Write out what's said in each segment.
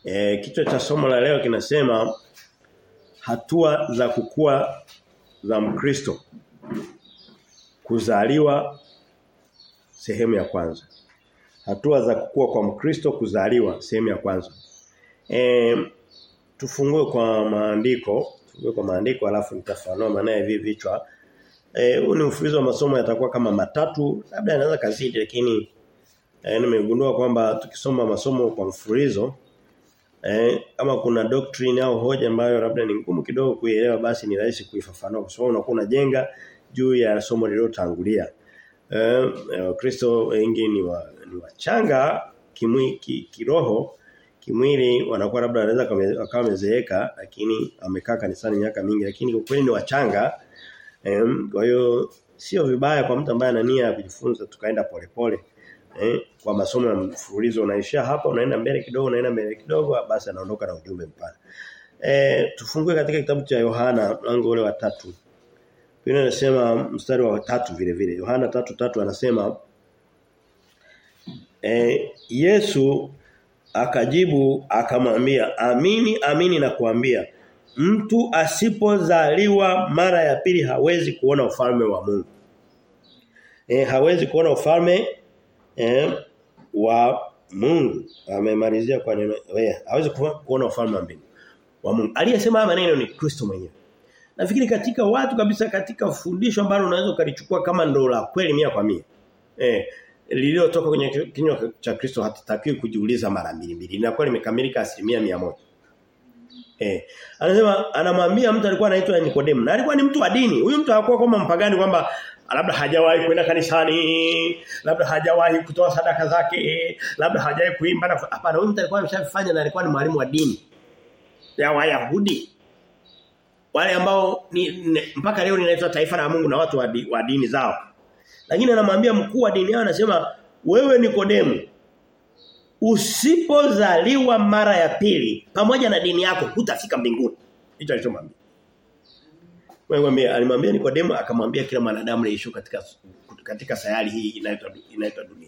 E, kichwa cha somo la leo kinasema hatua za kukua za Mkristo. Kuzaliwa sehemu ya kwanza. Hatua za kukua kwa Mkristo kuzaliwa sehemu ya kwanza. E, tufungue kwa maandiko, tufungue kwa maandiko alafu nitafanua maana ya hivi vichwa. Eh huu ni mfululizo wa masomo yatakuwa kama matatu, labda yanaweza kazidi lakini eh, nimegundua kwamba tukisoma masomo kwa mfululizo eh, kama kuna doctrine au hoja ambayo labda ni ngumu kidogo kuielewa basi ni rahisi kuifafanua kwa sababu unakuwa unajenga juu ya somo lililotangulia. Eh Kristo wengi ni wa, ni wachanga kimwi ki, kiroho kimwili wanakuwa labda wanaweza wakawa wamezeeka lakini amekaa kanisani miaka mingi lakini kwa kweli ni wachanga Em, kwa hiyo sio vibaya kwa mtu ambaye ana nia ya kujifunza tukaenda polepole. Eh, kwa masomo ya mfululizo unaishia hapa unaenda mbele kidogo unaenda mbele kidogo basi anaondoka na ujumbe mpana. Eh, tufungue katika kitabu cha Yohana mlango ule wa tatu. Biblia inasema mstari wa tatu vile vile. Yohana tatu tatu anasema eh, Yesu akajibu akamwambia amini amini na kuambia mtu asipozaliwa mara ya pili hawezi kuona ufalme wa Mungu. E, hawezi kuona ufalme e, wa Mungu. Amemalizia kwa neno wewe hawezi kuona ufalme wa mbingu wa Mungu. Aliyesema haya maneno ni Kristo mwenyewe. Nafikiri katika watu kabisa katika fundisho ambalo unaweza ukalichukua kama ndo la kweli mia kwa mia. Eh lililotoka kwenye kinywa cha Kristo hatutakiwi kujiuliza mara mbili mbili. Linakuwa limekamilika asilimia mia moja. Eh. Anasema anamwambia mtu alikuwa anaitwa Nikodemo. Na alikuwa ni mtu wa dini. Huyu mtu hakuwa kama mpagani kwamba labda hajawahi kwenda kanisani, labda hajawahi kutoa sadaka zake, labda hajawahi kuimba na hapana huyu mtu alikuwa ameshafanya na alikuwa ni mwalimu wa dini. Ya Wayahudi. Wale ambao ni, ne, mpaka leo ninaitwa taifa la Mungu na watu wa, di, wa dini zao. Lakini anamwambia mkuu wa dini yao anasema wewe Nikodemo usipozaliwa mara ya pili pamoja na dini yako hutafika mbinguni. Hicho alichomwambia. Wewe alimwambia Nikodemo akamwambia kila mwanadamu anaishi katika katika sayari hii inaitwa inaitwa dunia.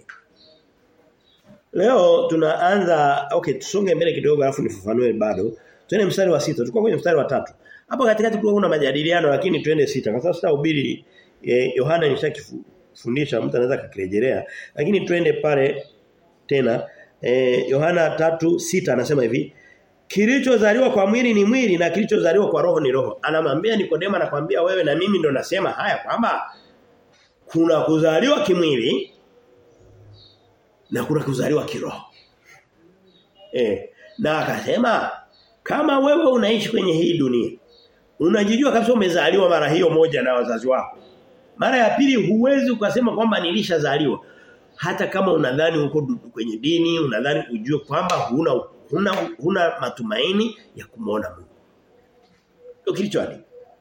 Leo tunaanza okay tusonge mbele kidogo alafu nifafanue bado. Twende mstari wa sita tulikuwa kwenye mstari wa tatu Hapo katikati kulikuwa kuna majadiliano lakini twende sita kwa sababu sitahubiri eh, Yohana nishakifundisha mtu anaweza kukirejelea lakini twende pale tena eh, Yohana 3:6 anasema hivi Kilichozaliwa kwa mwili ni mwili na kilichozaliwa kwa roho ni roho. Anamwambia Nikodemo anakwambia wewe na mimi ndo nasema haya kwamba kuna kuzaliwa kimwili na kuna kuzaliwa kiroho. Eh, na akasema kama wewe unaishi kwenye hii dunia unajijua kabisa umezaliwa mara hiyo moja na wazazi wako. Mara ya pili huwezi ukasema kwamba nilishazaliwa hata kama unadhani uko kwenye dini unadhani ujue kwamba huna huna huna matumaini ya kumuona Mungu. Ndio kilichoandikwa.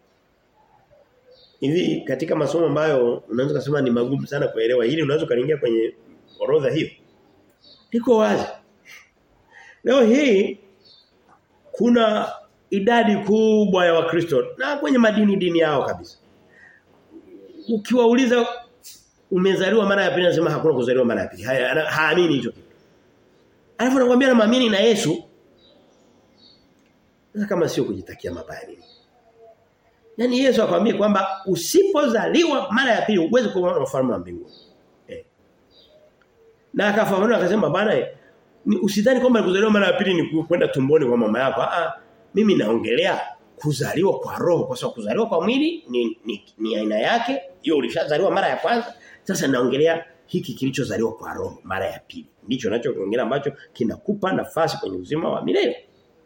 Hivi katika masomo ambayo unaweza kusema ni magumu sana kuelewa hili unaweza kaingia kwenye orodha hiyo. Liko wazi. Leo hii kuna idadi kubwa ya wakristo na kwenye madini dini yao kabisa. Ukiwauliza umezaliwa mara ya pili anasema hakuna kuzaliwa mara ya pili. Haamini hicho kitu. Alafu anakuambia naamini na Yesu. Sasa kama sio kujitakia mabaya nini? Yaani Yesu akwambia kwamba usipozaliwa mara ya pili uweze kuona ufalme wa mbinguni. Eh. Na akafafanua akasema bana usidhani kwamba kuzaliwa mara ya pili ni kwenda tumboni kwa mama yako. Ah mimi naongelea kuzaliwa kwa roho kwa sababu kuzaliwa kwa mwili ni, ni, ni aina yake. Hiyo ulishazaliwa mara ya kwanza. Sasa naongelea hiki kilichozaliwa kwa roho mara ya pili. Ndicho ninachokiongea ambacho kinakupa nafasi kwenye uzima wa milele.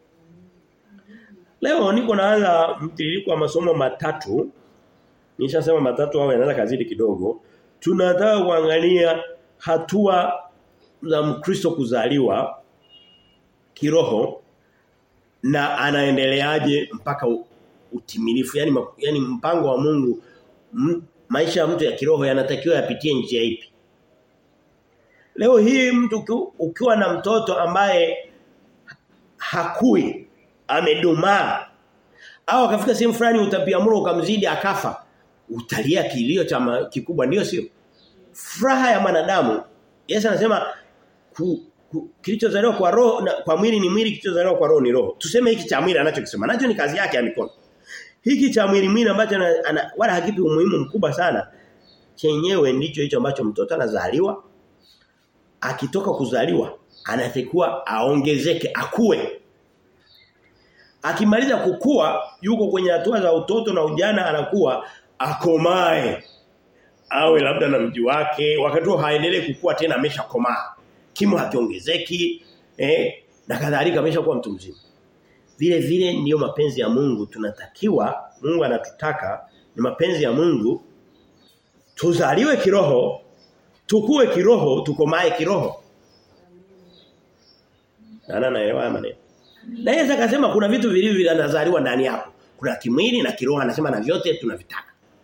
Leo niko naanza mtiririko wa masomo matatu. Nishasema matatu au yanaweza kazidi kidogo. Tunataka kuangalia hatua za Mkristo kuzaliwa kiroho na anaendeleaje mpaka utimilifu yani yani mpango wa Mungu m, maisha ya mtu ya kiroho yanatakiwa yapitie njia ipi Leo hii mtu ukiwa na mtoto ambaye hakui amedumaa au akafika sehemu fulani utapiamlo ukamzidi akafa utalia kilio cha kikubwa ndio sio furaha ya mwanadamu Yesu anasema ku, kilichozaliwa kwa roho na, kwa mwili ni mwili kilichozaliwa kwa roho ni roho. Tuseme hiki cha mwili anachokisema. Nacho ni kazi yake ya mikono. Hiki cha mwili mwili ambacho ana, ana, wala hakipi umuhimu mkubwa sana chenyewe ndicho hicho ambacho mtoto anazaliwa akitoka kuzaliwa anatakiwa aongezeke akue akimaliza kukua yuko kwenye hatua za utoto na ujana anakuwa akomae awe labda na mji wake wakati huo haendelee kukua tena ameshakomaa kimo hakiongezeki eh na kadhalika ameshakuwa mtu mzima vile vile ndiyo mapenzi ya Mungu tunatakiwa Mungu anatutaka ni mapenzi ya Mungu tuzaliwe kiroho tukue kiroho tukomae kiroho Nana naelewa maneno na Yesu akasema kuna vitu vilivyo vinazaliwa ndani yako kuna kimwili na kiroho anasema na vyote tunavitaka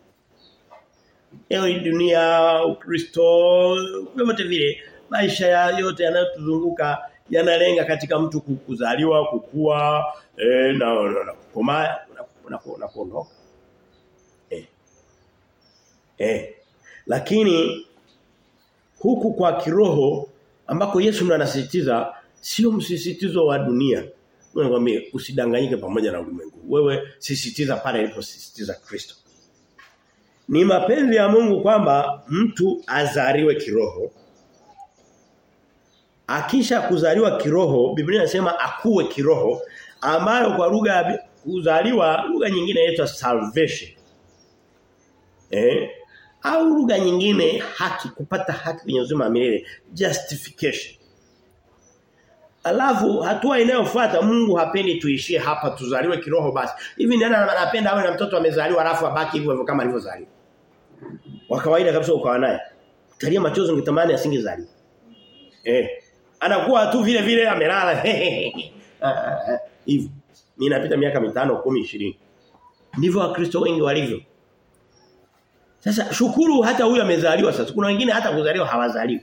Leo dunia Ukristo vyote vile maisha ya yote yanayotuzunguka yanalenga katika mtu kuzaliwa kukua eh, na, na, na kukomaa na, na, na kuondoka eh. eh. lakini huku kwa kiroho ambako Yesu ndo anasisitiza sio msisitizo wa dunia Nakwambia usidanganyike pamoja na ulimwengu. Wewe sisitiza pale aliposisitiza Kristo. Ni mapenzi ya Mungu kwamba mtu azaliwe kiroho. Akisha kuzaliwa kiroho, Biblia inasema akuwe kiroho ambayo kwa lugha kuzaliwa lugha nyingine inaitwa salvation. Eh? Au lugha nyingine haki kupata haki kwenye uzima wa milele, justification. Alafu hatua inayofuata Mungu hapendi tuishie hapa tuzaliwe kiroho basi. Hivi nani anapenda awe na mtoto amezaliwa alafu abaki hivyo kama alivyozaliwa. Wa kawaida kabisa ukawa naye. Talia machozi ungetamani asingezaliwa. Eh. Anakuwa tu vile vile amelala. Hivyo. Mimi napita miaka mitano, 10, 20. Ndivyo wakristo wengi walivyo. Sasa shukuru hata huyu amezaliwa sasa. Kuna wengine hata kuzaliwa hawazaliwi.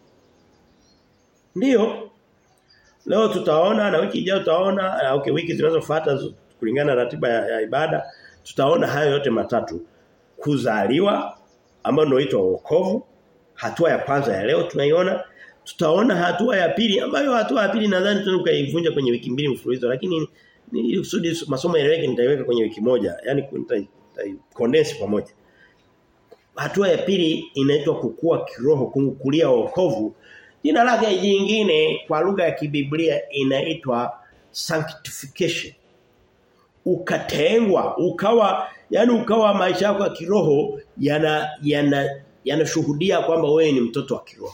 Ndiyo, Leo tutaona na wiki ijayo tutaona okay wiki zinazofuata kulingana na ratiba ya, ya ibada tutaona hayo yote matatu kuzaliwa ambayo ndio inaitwa wokovu hatua ya kwanza ya leo tunaiona tutaona hatua ya pili ambayo hatua ya pili nadhani tunakuivunja kwenye wiki mbili mfululizo lakini ili kusudi masomo yaeleweke nitaiweka kwenye wiki moja yani condense pamoja hatua ya pili inaitwa kukua kiroho kukulia wokovu Jina lake jingine kwa lugha ya kibiblia inaitwa sanctification. Ukatengwa, ukawa yani ukawa maisha yako ya kiroho yana yana yanashuhudia kwamba wewe ni mtoto wa kiroho.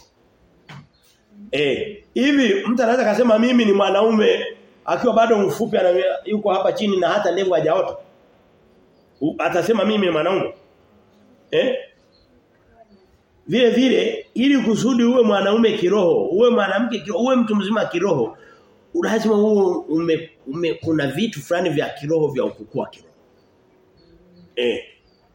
Eh, hivi mtu anaweza kusema mimi ni mwanaume akiwa bado mfupi yuko hapa chini na hata ndevu hajaota. Atasema mimi ni mwanaume. Eh? Vile vile ili kusudi uwe mwanaume kiroho, uwe mwanamke kiroho, uwe mtu mzima kiroho, lazima uwe ume, ume, kuna vitu fulani vya kiroho vya ukukua kiroho. Eh.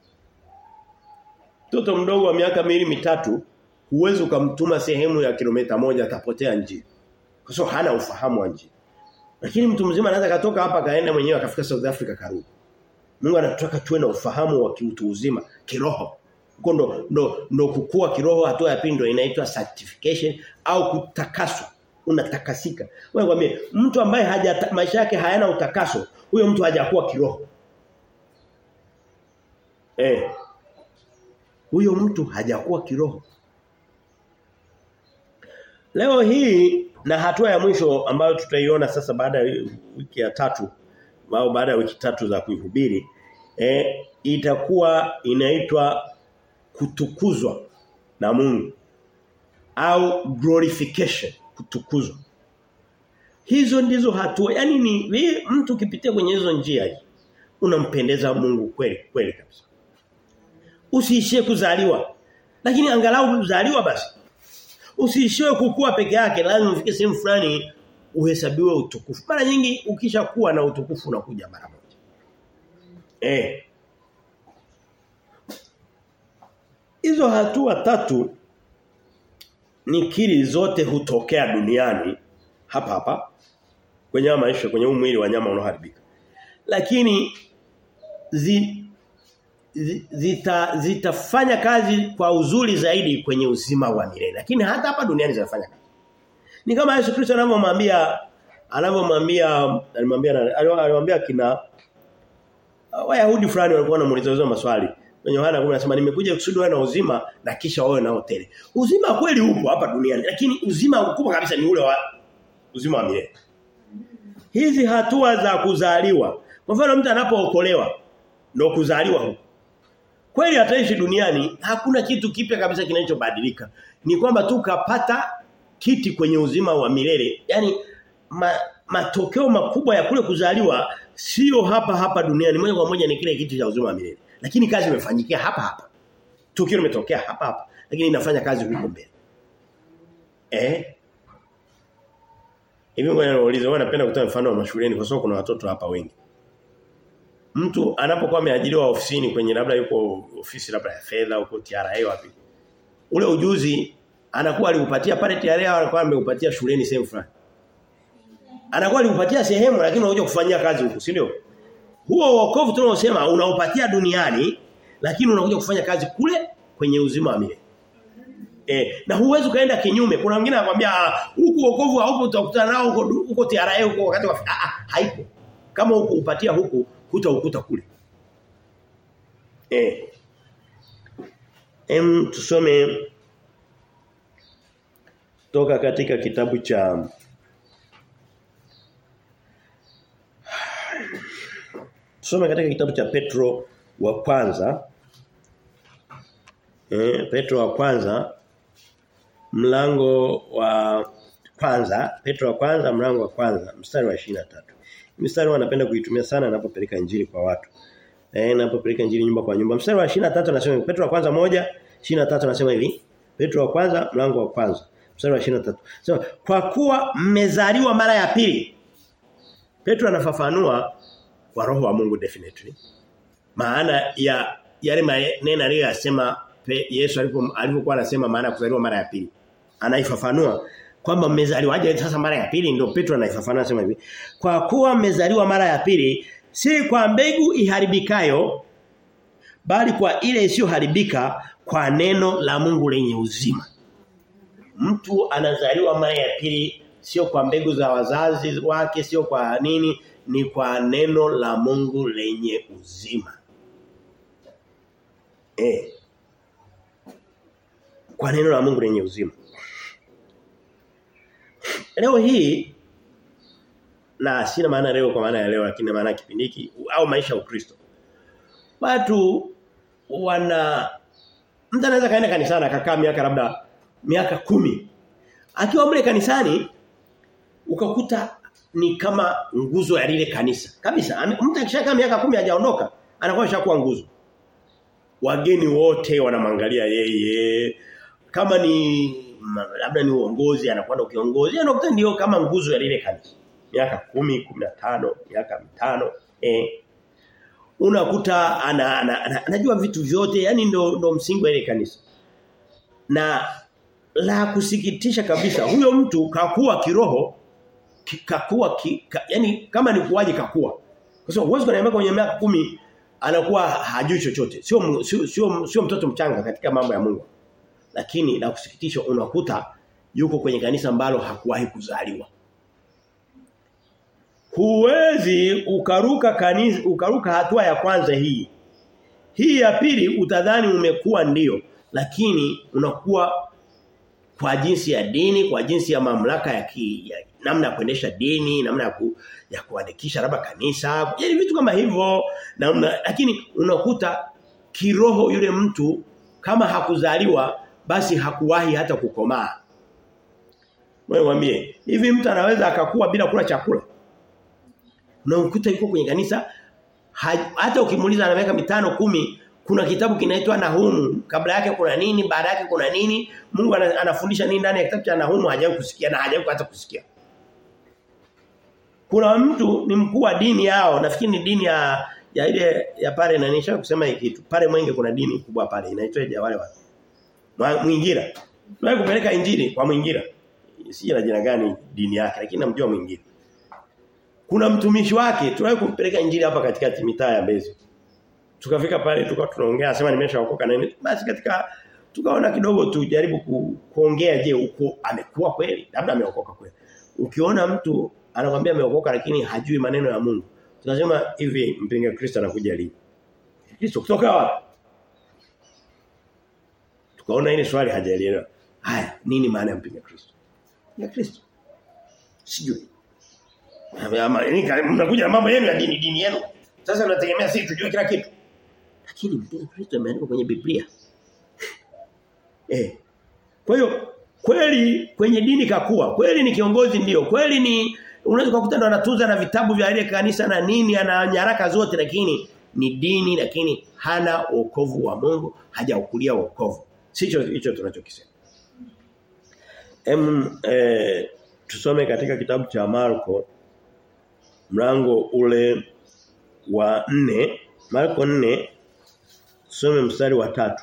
Mtoto mdogo wa miaka miwili mitatu huwezi ukamtuma sehemu ya kilomita moja atapotea njia. Kwa sababu hana ufahamu wa njia. Lakini mtu mzima anaweza katoka hapa kaenda mwenyewe akafika South Africa karudi. Mungu anataka tuwe na ufahamu wa kiutu uzima kiroho. Huko ndo, ndo, ndo kukua kiroho hatua ya pili ndo inaitwa sanctification au kutakaswa. Unatakasika. Wewe kwambie mtu ambaye haja maisha yake hayana utakaso, huyo mtu hajakuwa kiroho. Eh. Huyo mtu hajakuwa kiroho. Leo hii na hatua ya mwisho ambayo tutaiona sasa baada ya wiki ya tatu au baada ya wiki tatu za kuihubiri eh itakuwa inaitwa kutukuzwa na Mungu au glorification kutukuzwa hizo ndizo hatua yani ni mtu ukipitia kwenye hizo njia hii unampendeza Mungu kweli kweli kabisa usiishie kuzaliwa lakini angalau kuzaliwa basi usiishie kukua peke yake lazima ufike sehemu fulani uhesabiwe utukufu mara nyingi ukishakuwa na utukufu unakuja mara moja eh Hizo hatua tatu nikiri zote hutokea duniani hapa hapa kwenye maisha kwenye mwili wa nyama unaoharibika. Lakini zi, zi, zita, zitafanya kazi kwa uzuri zaidi kwenye uzima wa milele. Lakini hata hapa duniani zinafanya kazi. Ni kama Yesu Kristo anavyomwambia anavyomwambia alimwambia alimwambia kina Wayahudi fulani walikuwa wanamuuliza hizo maswali. Kwenye Yohana 10 anasema nimekuja kusudi wewe na uzima na kisha wewe nao tele. Uzima kweli upo hapa duniani lakini uzima mkubwa kabisa ni ule wa uzima wa milele. Hizi hatua za kuzaliwa. Kwa mfano mtu anapookolewa ndio kuzaliwa huko. Kweli ataishi duniani hakuna kitu kipya kabisa kinachobadilika. Ni kwamba tu kapata kiti kwenye uzima wa milele. Yaani ma, matokeo makubwa ya kule kuzaliwa sio hapa hapa duniani moja kwa moja ni kile kitu cha uzima wa milele. Lakini kazi imefanyikia hapa hapa. Tukio limetokea hapa hapa lakini inafanya kazi huko mbele. Eh? Hivi ngoja niulize wewe unapenda kutoa mfano wa mashuleni kwa sababu kuna watoto hapa wengi. Mtu anapokuwa ameajiriwa ofisini kwenye labda yuko ofisi labda ya fedha huko TRA wapi. Ule ujuzi anakuwa aliupatia pale TRA au anakuwa ameupatia shuleni sehemu fulani. Anakuwa aliupatia sehemu lakini unakuja kufanyia kazi huko, si ndio? Huo wokovu tunaosema unaupatia duniani lakini unakuja kufanya kazi kule kwenye uzima wa milele. Eh, na huwezi kaenda kinyume. Kuna mwingine anakuambia huku wokovu haupo utakutana nao huko huko TRA huko wakati wa ah, ah haipo. Kama huko upatia huku hutaukuta kule. Eh. Em tusome toka katika kitabu cha Tusome katika kitabu cha Petro wa kwanza. Eh, Petro wa kwanza mlango wa kwanza, Petro wa kwanza mlango wa kwanza, mstari wa 23. Mstari wanapenda kuitumia sana ninapopeleka injili kwa watu. Eh, ninapopeleka injili nyumba kwa nyumba. Mstari wa 23 anasema Petro wa kwanza moja 23 anasema hivi. Petro wa kwanza mlango wa kwanza, mstari wa 23. Sema kwa kuwa mmezaliwa mara ya pili. Petro anafafanua kwa roho wa Mungu definitely. Maana ya yale maneno aliyosema Yesu alipokuwa anasema maana ya kuzaliwa mara ya pili. Anaifafanua kwamba mmezaliwaje sasa mara ya pili ndio Petro anaifafanua anasema hivi. Kwa kuwa mmezaliwa mara ya pili si kwa mbegu iharibikayo bali kwa ile isiyoharibika kwa neno la Mungu lenye uzima. Mtu anazaliwa mara ya pili sio kwa mbegu za wazazi wake sio kwa nini ni kwa neno la Mungu lenye uzima. Eh. Kwa neno la Mungu lenye uzima. Leo hii na sina maana leo kwa maana ya leo lakini maana kipindi hiki au maisha ya Ukristo. Watu wana mtu anaweza kaenda kanisani akakaa miaka labda miaka kumi Akiwa mle kanisani ukakuta ni kama nguzo ya lile kanisa. Kabisa. Mtu akishakaa miaka kumi hajaondoka, anakuwa ashakuwa nguzo. Wageni wote wanamwangalia yeye. Kama ni labda ni uongozi anakwenda ukiongozi, anakuta ndio kama nguzo ya lile kanisa. Miaka kumi, kumi na tano, miaka mitano, eh unakuta ana, ana, ana, anajua vitu vyote, yani ndo ndo msingi wa ile kanisa. Na la kusikitisha kabisa, huyo mtu kakuwa kiroho kakua ki, ka, yani kama ni kuwaje kakua. Kwa sababu huwezi kuniambia kwenye miaka kumi anakuwa hajui chochote. Sio sio sio, sio mtoto mchanga katika mambo ya Mungu. Lakini la kusikitisha unakuta yuko kwenye kanisa ambalo hakuwahi kuzaliwa. Huwezi ukaruka kanisa ukaruka hatua ya kwanza hii. Hii ya pili utadhani umekuwa ndio lakini unakuwa kwa jinsi ya dini, kwa jinsi ya mamlaka ya, ki, ya namna ya kuendesha dini, namna ya, ku, ya kuandikisha labda kanisa, yaani vitu kama hivyo, namna lakini unakuta kiroho yule mtu kama hakuzaliwa basi hakuwahi hata kukomaa. Wewe mwambie, hivi mtu anaweza akakuwa bila kula chakula? Unakuta yuko kwenye kanisa hata ukimuuliza ana miaka mitano kumi kuna kitabu kinaitwa Nahumu kabla yake kuna nini baada yake kuna nini Mungu anafundisha nini ndani ya kitabu cha Nahumu hajawahi kusikia na hajawahi hata kusikia kuna mtu ni mkuu wa dini yao nafikiri ni dini ya ya ile ya pale na nisha kusema hiki kitu pale mwenge kuna dini kubwa pale inaitwa wale watu Mwingira Tuwahi kupeleka injili kwa Mwingira si la jina gani dini yake lakini namjua Mwingira kuna mtumishi wake tuwahi kumpeleka injili hapa katikati mitaa ya Mbezi tukafika pale tulikuwa tunaongea sema nimeshaokoka na nini basi katika tukaona kidogo tujaribu ku, kuongea je uko amekuwa kweli labda ameokoka kweli ukiona mtu anakuambia ameokoka lakini hajui maneno ya Mungu tunasema hivi mpinga Kristo anakuja lini Kristo kutoka wapi tukaona ile swali hajaelewa haya nini maana ya mpinga Kristo ya Kristo sijui mnakuja na mambo yenu ya dini dini yenu sasa tunategemea sisi tujue kila kitu lakini mpinga Kristo imeandikwa kwenye Biblia Eh. Kwa hiyo kweli kwenye dini kakua, kweli ni kiongozi ndio, kweli ni unaweza kukuta ndo anatunza na vitabu vya ile kanisa na nini ana nyaraka zote lakini ni dini lakini hana wokovu wa Mungu, hajaukulia wokovu. Sicho hicho tunachokisema. Em eh, tusome katika kitabu cha Marko mlango ule wa nne Marko 4 tusome mstari wa tatu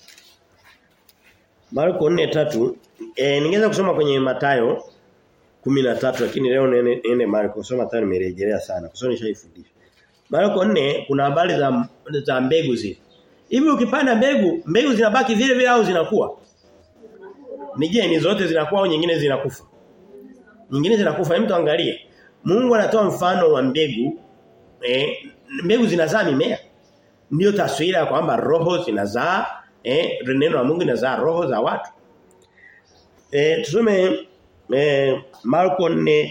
Marko 4:3 eh ningeweza kusoma kwenye Matayo 13 lakini leo nene, nene Marko soma Matayo nimerejelea sana kwa sababu nishaifundisha. Marko 4 kuna habari za za mbegu zile. Hivi ukipanda mbegu, mbegu zinabaki vile vile au zinakuwa? Ni je, ni zote zinakuwa au nyingine zinakufa? Nyingine zinakufa, hem tuangalie. Mungu anatoa mfano wa mbegu eh mbegu zinazaa mimea. Ndio taswira kwamba roho zinazaa eh neno la Mungu linazaa roho za watu. Eh tusome eh Marko 4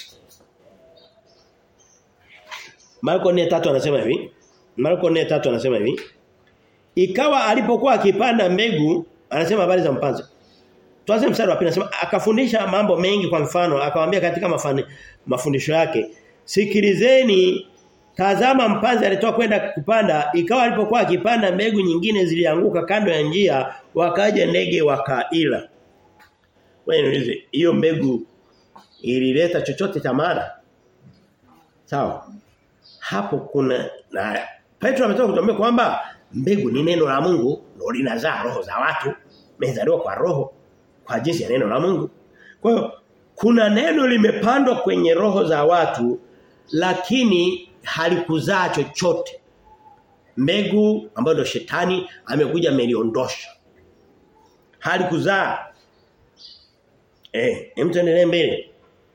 Marko 4:3 anasema hivi. Marko 4:3 anasema hivi. Ikawa alipokuwa akipanda mbegu, anasema habari za mpanzi. Tuanze mstari wa pili anasema akafundisha mambo mengi kwa mfano, akamwambia katika mafani, mafundisho yake, sikilizeni Tazama mpanzi alitoka kwenda kupanda ikawa alipokuwa akipanda mbegu nyingine zilianguka kando ya njia wakaja ndege wakaila. Wewe niulize hiyo mbegu ilileta chochote cha maana? Sawa. Hapo kuna na Petro ametoka kutuambia kwamba mbegu ni neno la Mungu ndio linazaa roho za watu. Mezaliwa kwa roho kwa jinsi ya neno la Mungu. Kwa hiyo kuna neno limepandwa kwenye roho za watu lakini halikuzaa chochote. Mbegu ambayo ndo shetani amekuja ameliondosha. Halikuzaa. Eh, hem tuendelee mbele.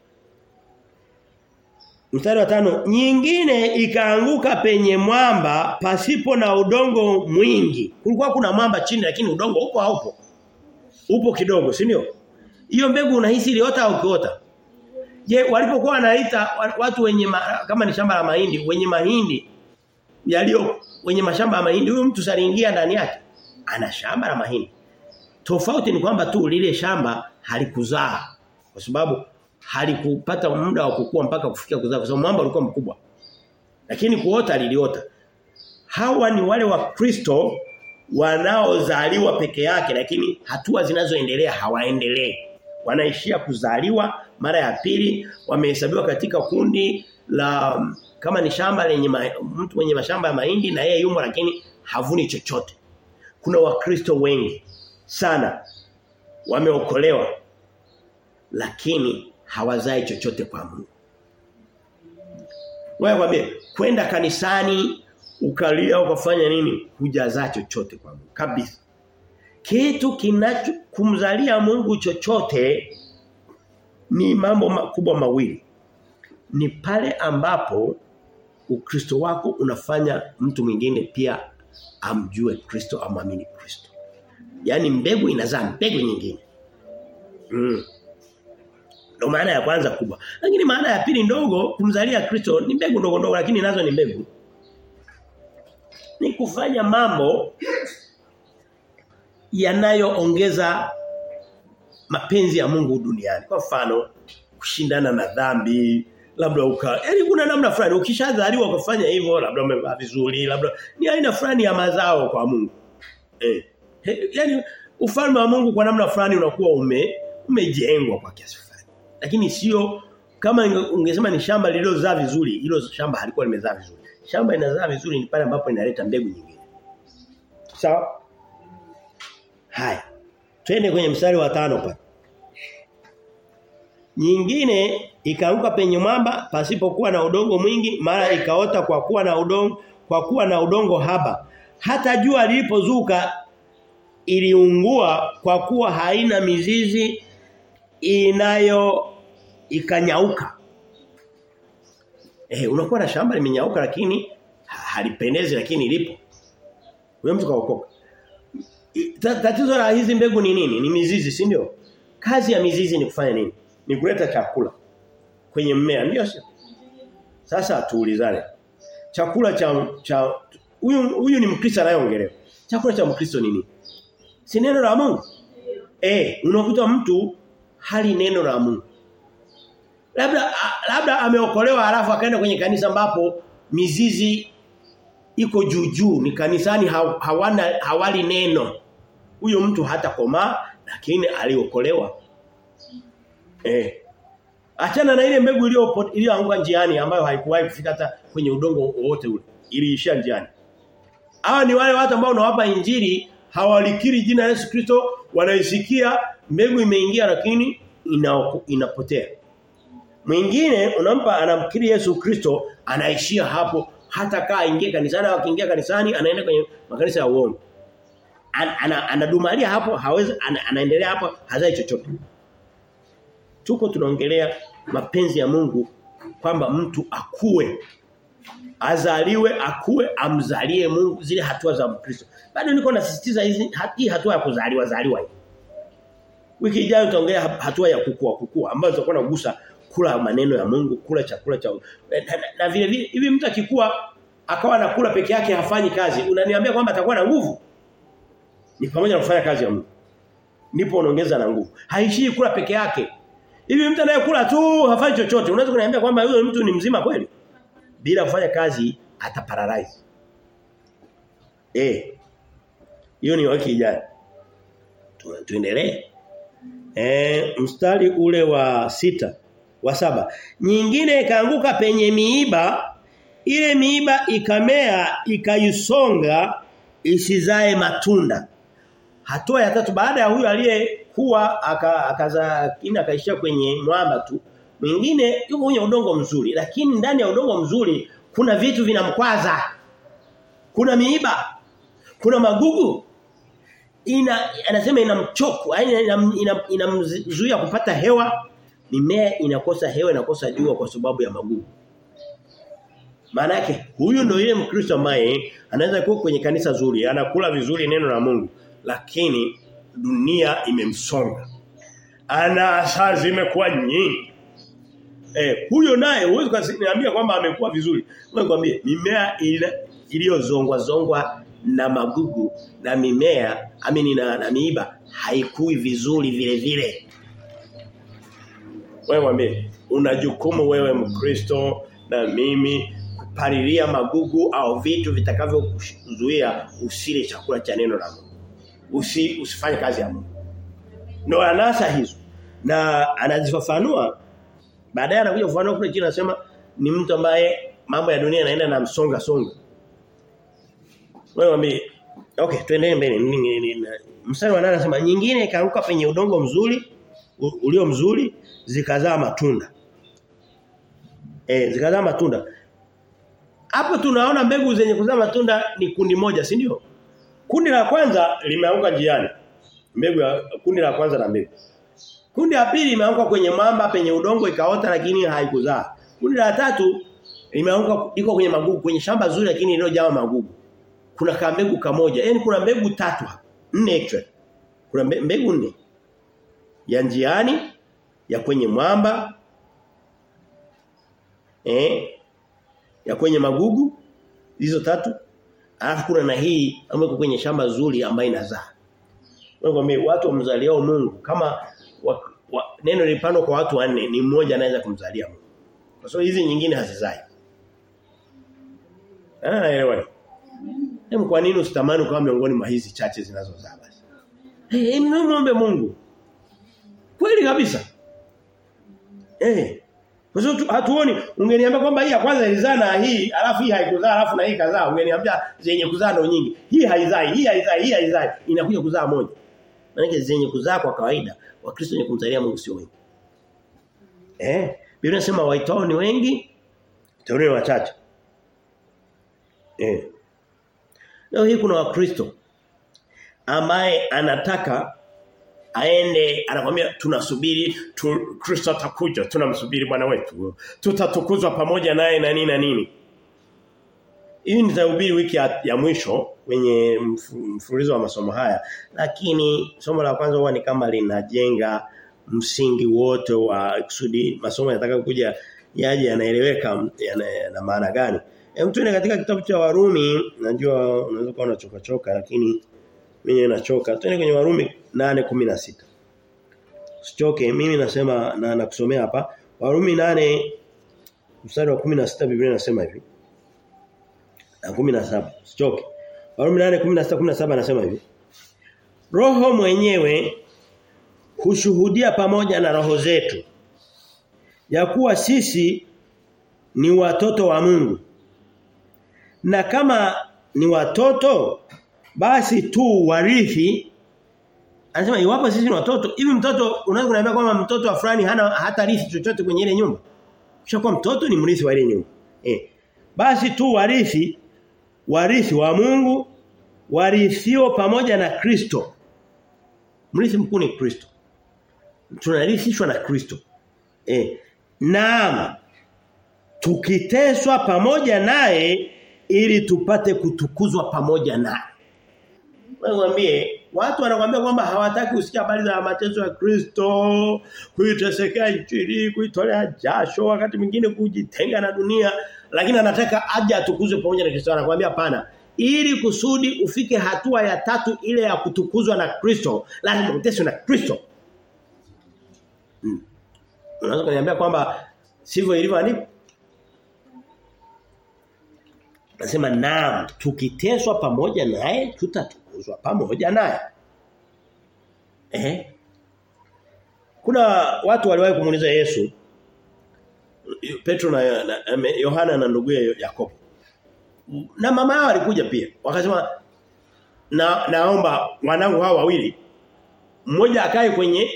Mstari wa tano, nyingine ikaanguka penye mwamba pasipo na udongo mwingi. Kulikuwa kuna mwamba chini lakini udongo upo haupo? Upo kidogo, si ndio? Hiyo mbegu unahisi iliota au kiota? Je, walipokuwa wanaita watu wenye ma, kama ni shamba la mahindi, wenye mahindi yalio wenye mashamba ya mahindi, huyo mtu saliingia ndani yake. Ana shamba la mahindi. Tofauti ni kwamba tu lile shamba halikuzaa kwa sababu halikupata muda wa kukua mpaka kufikia kuzaa kwa sababu mwamba ulikuwa mkubwa. Lakini kuota liliota. Hawa ni wale wa Kristo wanaozaliwa peke yake lakini hatua zinazoendelea hawaendelee. Wanaishia kuzaliwa mara ya pili wamehesabiwa katika kundi la kama ni shamba lenye ma, mtu mwenye mashamba ya mahindi na yeye yumo lakini havuni chochote. Kuna wakristo wengi sana wameokolewa lakini hawazai chochote kwa Mungu. Wewe kwambie kwenda kanisani ukalia ukafanya nini hujazaa chochote kwa Mungu kabisa. Kitu kinacho kumzalia Mungu chochote ni mambo makubwa mawili. Ni pale ambapo Ukristo wako unafanya mtu mwingine pia amjue Kristo amwamini Kristo. Yaani mbegu inazaa mbegu nyingine. Mm. Ndio maana ya kwanza kubwa. Lakini maana ya pili ndogo kumzalia Kristo ni mbegu ndogo ndogo lakini nazo ni mbegu. Ni kufanya mambo yanayoongeza mapenzi ya Mungu duniani. Kwa mfano, kushindana na dhambi, labda uka yani kuna namna fulani ukishazaliwa ukafanya hivyo, labda umevaa vizuri, labda ni aina fulani ya mazao kwa Mungu. Eh. He, yani ufalme wa Mungu kwa namna fulani unakuwa ume umejengwa kwa kiasi fulani. Lakini sio kama ungesema ni shamba lililozaa vizuri, hilo shamba halikuwa limezaa vizuri. Shamba inazaa vizuri ni pale ambapo inaleta mbegu nyingine. Sawa? Haya. Twende kwenye mstari wa tano pale. Nyingine ikaanguka penye mwamba pasipokuwa na udongo mwingi mara ikaota kwa kuwa na udongo kwa kuwa na udongo haba. Hata jua lilipozuka iliungua kwa kuwa haina mizizi inayo ikanyauka. Eh unakuwa na shamba limenyauka lakini halipendezi lakini lipo. Huyo mtu kaokoka. Tatizo la hizi mbegu ni nini? Ni mizizi, si ndio? Kazi ya mizizi ni kufanya nini? Ni kuleta chakula kwenye mmea, ndio sio? Sasa tuulizane. Chakula cha cha huyu huyu ni Mkristo anayeongelewa. Chakula cha Mkristo ni nini? Si neno la Mungu. Eh, unakuta mtu hali neno la Mungu. Labda labda ameokolewa alafu akaenda kwenye kanisa ambapo mizizi iko juu juu ni kanisani hawana hawali neno. Huyo mtu hata komaa lakini aliokolewa. Eh. Achana na ile mbegu iliyo iliyoanguka njiani ambayo haikuwahi kufika hata kwenye udongo wowote ule. Iliishia njiani. Hawa ni wale watu ambao unawapa injili hawalikiri jina la Yesu Kristo wanaisikia mbegu imeingia lakini ina, inapotea. Mwingine unampa anamkiri Yesu Kristo anaishia hapo hata kaa ingie kanisani au akiingia kanisani anaenda kwenye makanisa ya uongo. An, ana, anadumalia hapo hawezi ana, anaendelea hapo hazai chochote. Tuko tunaongelea mapenzi ya Mungu kwamba mtu akue azaliwe akue amzalie Mungu zile hatua za Mkristo. Bado niko nasisitiza hizi hii hatua ya kuzaliwa zaliwa hii. Wiki ijayo tutaongelea hatua ya kukua kukua ambayo tutakuwa nagusa kula maneno ya Mungu, kula chakula cha na, na, na vile vile hivi mtu akikua akawa anakula peke yake hafanyi kazi, unaniambia kwamba atakuwa na nguvu? Ni pamoja na kufanya kazi ya Mungu. Ndipo unaongeza na nguvu. Haishii kula peke yake. Hivi mtu anayekula tu hafanyi chochote, unaweza kuniambia kwamba huyo mtu ni mzima kweli? Bila kufanya kazi ataparalyze. Eh. Hiyo ni wiki ijayo. Tuendelee. Eh, mstari ule wa sita wa saba nyingine ikaanguka penye miiba ile miiba ikamea ikaisonga isizae matunda hatua ya tatu baada ya huyu aliyekuwa akaza kina akaishia kwenye mwamba tu mwingine yuko kwenye udongo mzuri lakini ndani ya udongo mzuri kuna vitu vinamkwaza kuna miiba kuna magugu ina anasema inamchoko yani inamzuia ina, ina kupata hewa mimea inakosa hewa inakosa jua kwa sababu ya magugu maana yake huyu ndio yule mkristo ambaye anaweza kuwa kwenye kanisa zuri anakula vizuri neno la Mungu lakini dunia imemsonga ana saa zimekuwa nyingi eh huyo naye huwezi kuniambia kwamba amekuwa vizuri ngoja nikwambie mimea iliyozongwa zongwa na magugu na mimea amini na, na miiba haikui vizuri vile vile. Wewe mwambie una jukumu wewe Mkristo na mimi kupalilia magugu au vitu vitakavyokuzuia usile chakula cha neno la Mungu. Usi, usifanye kazi ya Mungu. Ndio anasa hizo. Na anazifafanua baadaye anakuja kufafanua kule chini anasema ni mtu ambaye mambo ya dunia yanaenda na msonga songa. Wewe mwambie okay tuendelee mbele. Mstari wa 8 anasema nyingine ikaanguka penye udongo mzuri ulio mzuri zikazaa matunda. Eh zikazaa matunda. Hapo tunaona mbegu zenye kuzaa matunda ni kundi moja, si ndio? Kundi la kwanza limeanguka njiani. Mbegu ya kundi la kwanza la mbegu. Kundi la pili limeanguka kwenye mamba penye udongo ikaota lakini haikuzaa. Kundi la tatu limeanguka liko kwenye magugu kwenye shamba zuri lakini lililojaa magugu. Kuna kambegu kamoja. Yaani kuna mbegu tatu hapa. Nne actually. Kuna mbegu nne. Ya njiani, ya kwenye mwamba, eh, ya kwenye magugu, hizo tatu. Alafu kuna na hii ambayo kwenye shamba zuri ambayo inazaa. Wewe watu wamzaliao Mungu kama wa, wa, neno lipandwa kwa watu wanne ni mmoja anaweza kumzalia Mungu. Kwa sababu hizi nyingine hazizai. Ah, elewa. Hem kwa nini usitamani kama miongoni mwa hizi chache zinazozaa basi? Eh, hey, muombe Mungu. Kweli kabisa. Eh. Kwa sababu hatuoni ungeniambia kwamba hii ya kwanza ilizaa na hii alafu hii haikuzaa alafu na hii kazaa ungeniambia zenye kuzaa ndo nyingi. Hii haizai, hii haizai, hii haizai inakuja kuzaa moja. Maana zenye kuzaa kwa kawaida wakristo wenye kumzalia Mungu sio wengi. Eh, Biblia inasema waitao ni wengi, teule ni wachache. Eh. Leo hii kuna wakristo ambaye anataka aende anakwambia tunasubiri tu, Kristo atakuja tunamsubiri bwana wetu tutatukuzwa pamoja naye na nini na nini hii nitahubiri wiki ya, ya mwisho kwenye mfululizo wa masomo haya lakini somo la kwanza huwa ni kama linajenga msingi wote wa kusudi masomo yanataka kuja yaje yanaeleweka yana, yana maana gani hem tuende katika kitabu cha Warumi najua unaweza kuwa unachoka choka lakini mimi nachoka twende kwenye Warumi 8:16 Usichoke mimi nasema na nakusomea hapa Warumi 8 mstari wa 16 Biblia inasema hivi na 17 usichoke Warumi 8:16 17 anasema hivi Roho mwenyewe hushuhudia pamoja na roho zetu ya kuwa sisi ni watoto wa Mungu na kama ni watoto basi tu warithi anasema iwapo sisi ni watoto hivi mtoto unaweza kuniambia kwamba mtoto wa fulani hana hata rithi chochote kwenye ile nyumba kisha mtoto ni mrithi wa ile nyumba eh basi tu warithi warithi wa Mungu warithio pamoja na Kristo mrithi mkuu ni Kristo tunarithishwa na Kristo eh naam tukiteswa pamoja naye ili tupate kutukuzwa pamoja naye Mwambie watu wanakuambia kwamba hawataki kusikia habari za mateso ya Kristo, kuitesekea injili, kuitolea jasho, wakati mwingine kujitenga na dunia, lakini anataka aje atukuzwe pamoja na Kristo. Anakuambia hapana. Ili kusudi ufike hatua ya tatu ile ya kutukuzwa na Kristo, lazima uteswe na Kristo. Hmm. Unaweza kuniambia kwamba sivyo ilivyoandikwa? Nasema naam, tukiteswa pamoja naye tutatukuzwa pamoja naye. Eh? Kuna watu waliwahi kumuuliza Yesu Petro na, na Yohana na ndugu Yakobo. Na mama yao alikuja pia. Wakasema na naomba wanangu hao wawili mmoja akae kwenye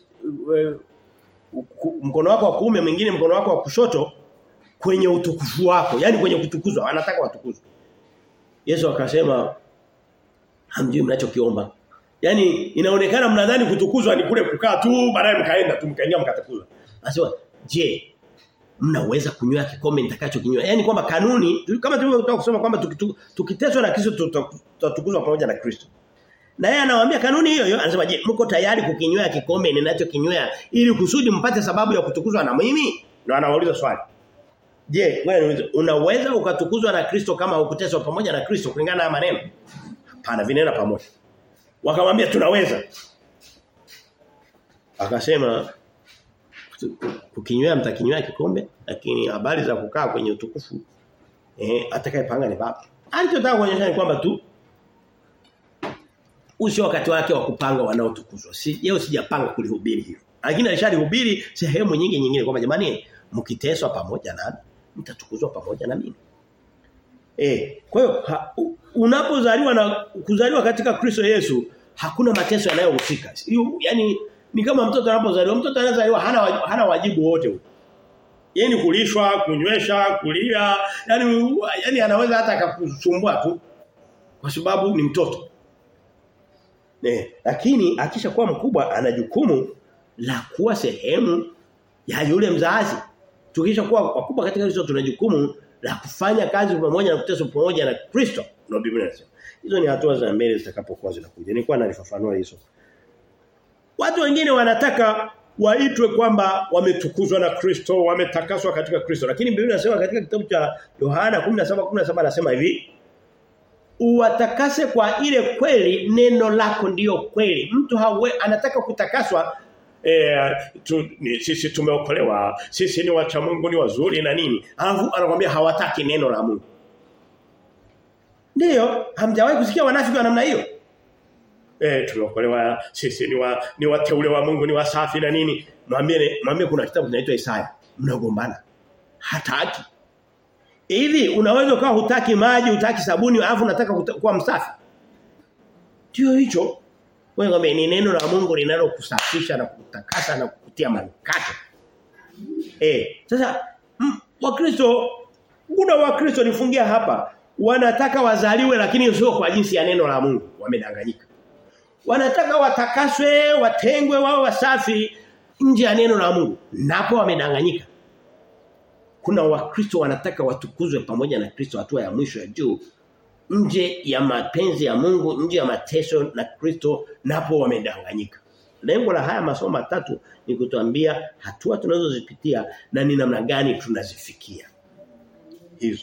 mkono wako wa kuume mwingine mkono wako wa kushoto kwenye utukufu wako yani kwenye kutukuzwa anataka watukuzwe Yesu akasema hamjui mnachokiomba yani inaonekana mnadhani kutukuzwa ni kule kukaa tu baadaye mkaenda tu mkaingia mkatukuzwa anasema je mnaweza kunywa kikombe nitakachokinywa yani kwamba kanuni kama tulivyotoka kusoma kwamba tukiteswa na Kristo tutatukuzwa pamoja na Kristo na yeye anawaambia kanuni hiyo hiyo anasema je mko tayari kukinywea kikombe ninachokinywea ili kusudi mpate sababu ya kutukuzwa na mimi ndio anawauliza swali Je, wewe niulize unaweza ukatukuzwa na Kristo kama ukuteswa pamoja na Kristo kulingana na maneno? Hapana, vinena pamoja. Wakamwambia tunaweza. Akasema kukinywea mtakinywea kikombe lakini habari za kukaa kwenye utukufu eh atakayepanga ni baba. Alichotaka kuonyesha ni kwamba tu usio wakati wake wa kupanga wanaotukuzwa. Si yeye sijapanga kulihubiri hilo. Lakini alishalihubiri sehemu nyingi nyingine kwamba jamani mkiteswa pamoja nami mtatukuzwa pamoja na mimi. Eh, kwa hiyo unapozaliwa na kuzaliwa katika Kristo Yesu hakuna mateso yanayohusika. Yaani ni kama mtoto anapozaliwa, mtoto anazaliwa hana hana wajibu wote huo. Yeye ni kulishwa, kunywesha, kulia, yani yani anaweza hata akakusumbua tu kwa sababu ni mtoto. Eh, lakini akishakuwa mkubwa ana jukumu la kuwa sehemu ya yule mzazi. Tukisha kuwa wakubwa katika Kristo tuna jukumu la kufanya kazi pamoja na kuteswa pamoja na Kristo. Ndio Biblia inasema. Hizo ni hatua za mbele zitakapokuwa zinakuja. Nilikuwa nalifafanua hizo. Watu wengine wanataka waitwe kwamba wametukuzwa na Kristo, wametakaswa katika Kristo. Lakini Biblia inasema katika kitabu cha Yohana 17:17 anasema hivi, uwatakase kwa ile kweli neno lako ndiyo kweli. Mtu hawe anataka kutakaswa eh tu, ni, sisi tumeokolewa, sisi ni wacha Mungu ni wazuri na nini. Alafu anakuambia hawataki neno la Mungu. Ndiyo, hamjawahi kusikia wanafiki wa namna hiyo? Eh tumeokolewa, sisi ni wa ni wateule wa Mungu, ni wasafi na nini. Mwambie mwambie kuna kitabu kinaitwa Isaya. Mnagombana. Hataki. Hivi unaweza ukawa hutaki maji, hutaki sabuni, alafu unataka kuwa msafi. Ndio hicho. Wewe ngombe ni neno la Mungu linalokusafisha na kutakasa na kukutia manukato. Eh, sasa Wakristo kuna Wakristo nifungia hapa wanataka wazaliwe lakini sio kwa jinsi ya neno la Mungu, wamedanganyika. wanataka watakaswe, watengwe wao wasafi nje ya neno la Mungu. Napo wamedanganyika. Kuna wakristo wanataka watukuzwe pamoja na Kristo hatua ya mwisho ya juu nje ya mapenzi ya Mungu, nje ya mateso na Kristo napo wamedanganyika. Lengo la haya masomo matatu ni kutuambia hatua tunazozipitia na ni namna gani tunazifikia. Hizo.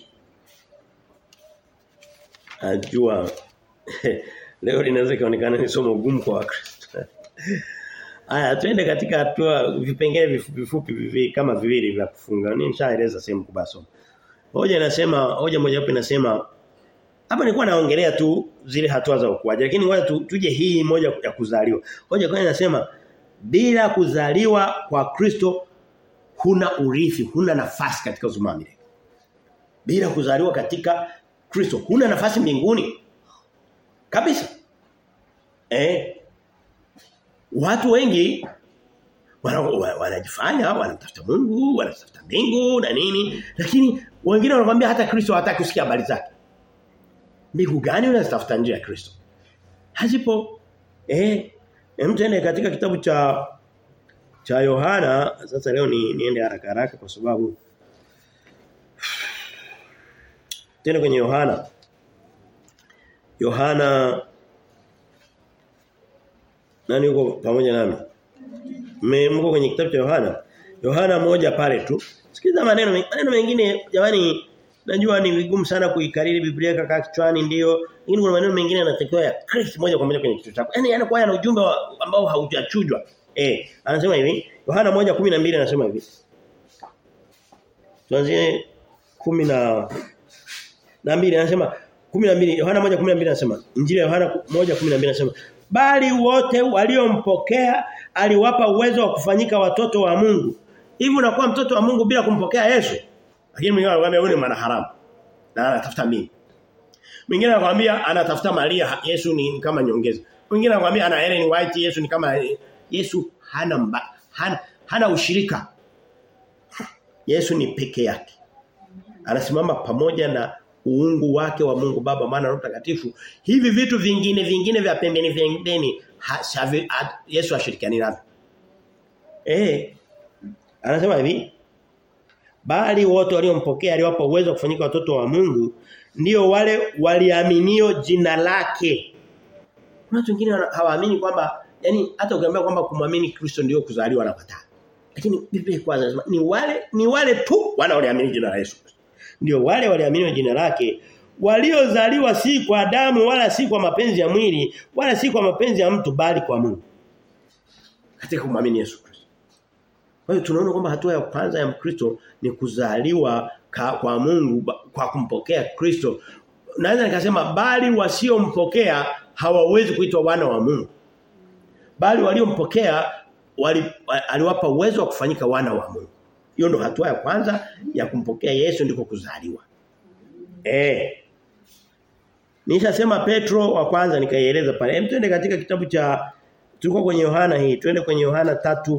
Najua leo linaweza kuonekana ni somo gumu kwa Wakristo. Aya twende katika hatua vipengele vifupi vifupi vivi, kama viwili vya kufunga. Ni nishaeleza sehemu kubwa somo. Hoja inasema hoja moja hapo inasema hapa nilikuwa naongelea tu zile hatua za ukuaji lakini ngoja tu, tuje hii moja ya kuzaliwa. Hoja kwa inasema bila kuzaliwa kwa Kristo huna urithi, huna nafasi katika uzima wa milele. Bila kuzaliwa katika Kristo huna nafasi mbinguni. Kabisa. Eh watu wengi wanajifanya wana wanatafuta Mungu, wanatafuta mbingu na nini, lakini wengine wanakuambia hata Kristo hataki kusikia habari zake. Mbingu gani unazitafuta nje ya Kristo? Hazipo. Eh, hem tuende katika kitabu cha cha Yohana, sasa leo ni niende haraka haraka kwa sababu Tena kwenye Yohana Yohana Nani yuko pamoja nami? Mko kwenye kitabu cha Yohana? Yohana moja pale tu. Sikiza maneno maneno mengine jamani najua ni vigumu sana kuikariri Biblia kaka kichwani ndio. Lakini kuna maneno mengine yanatakiwa ya Kristo moja kwa moja kwenye kichwa chako. Yaani yanakuwa yana ujumbe ambao haujachujwa. Eh, anasema hivi, Yohana 1:12 anasema hivi. Tuanzie 10 na na mbili anasema 12 Yohana 1:12 anasema Injili ya Yohana 1:12 anasema bali wote waliompokea aliwapa uwezo wa kufanyika watoto wa Mungu. Hivi unakuwa mtoto wa Mungu bila kumpokea Yesu? Lakini mwingine anakuambia wewe ni mwana haramu. Na anatafuta mimi. Mwingine anakuambia anatafuta Maria, Yesu ni kama nyongeza. Mwingine anakuambia ana Ellen White, Yesu ni kama Yesu hana mba, hana hana ushirika. Yesu ni peke yake. Anasimama pamoja na uungu wake wa Mungu Baba maana Roho Mtakatifu hivi vitu vingine vingine vya pembeni pembeni Yesu ashirikiani navyo eh anasema hivi bali wote waliompokea aliwapa uwezo kufanyika watoto wa Mungu ndio wale waliaminio jina lake kuna watu wengine hawaamini kwamba yani hata ukiambia kwamba kumwamini Kristo ndio kuzaliwa na kataa lakini Biblia kwanza inasema ni wale ni wale tu wanaoamini jina la Yesu ndio wale waliamini jina lake waliozaliwa si kwa damu wala si kwa mapenzi ya mwili wala si kwa mapenzi ya mtu bali kwa Mungu katika kumwamini Yesu Kristo kwa hiyo tunaona kwamba hatua ya kwanza ya Mkristo ni kuzaliwa ka, kwa Mungu kwa kumpokea Kristo naweza nikasema bali wasiompokea hawawezi kuitwa wana wa Mungu bali waliompokea wali, aliwapa uwezo wa kufanyika wana wa Mungu hiyo ndo hatua ya kwanza ya kumpokea Yesu ndiko kuzaliwa. Eh. Nishasema Petro wa kwanza nikaieleza pale. Hem twende katika kitabu cha tulikuwa kwenye Yohana hii. Twende kwenye Yohana 3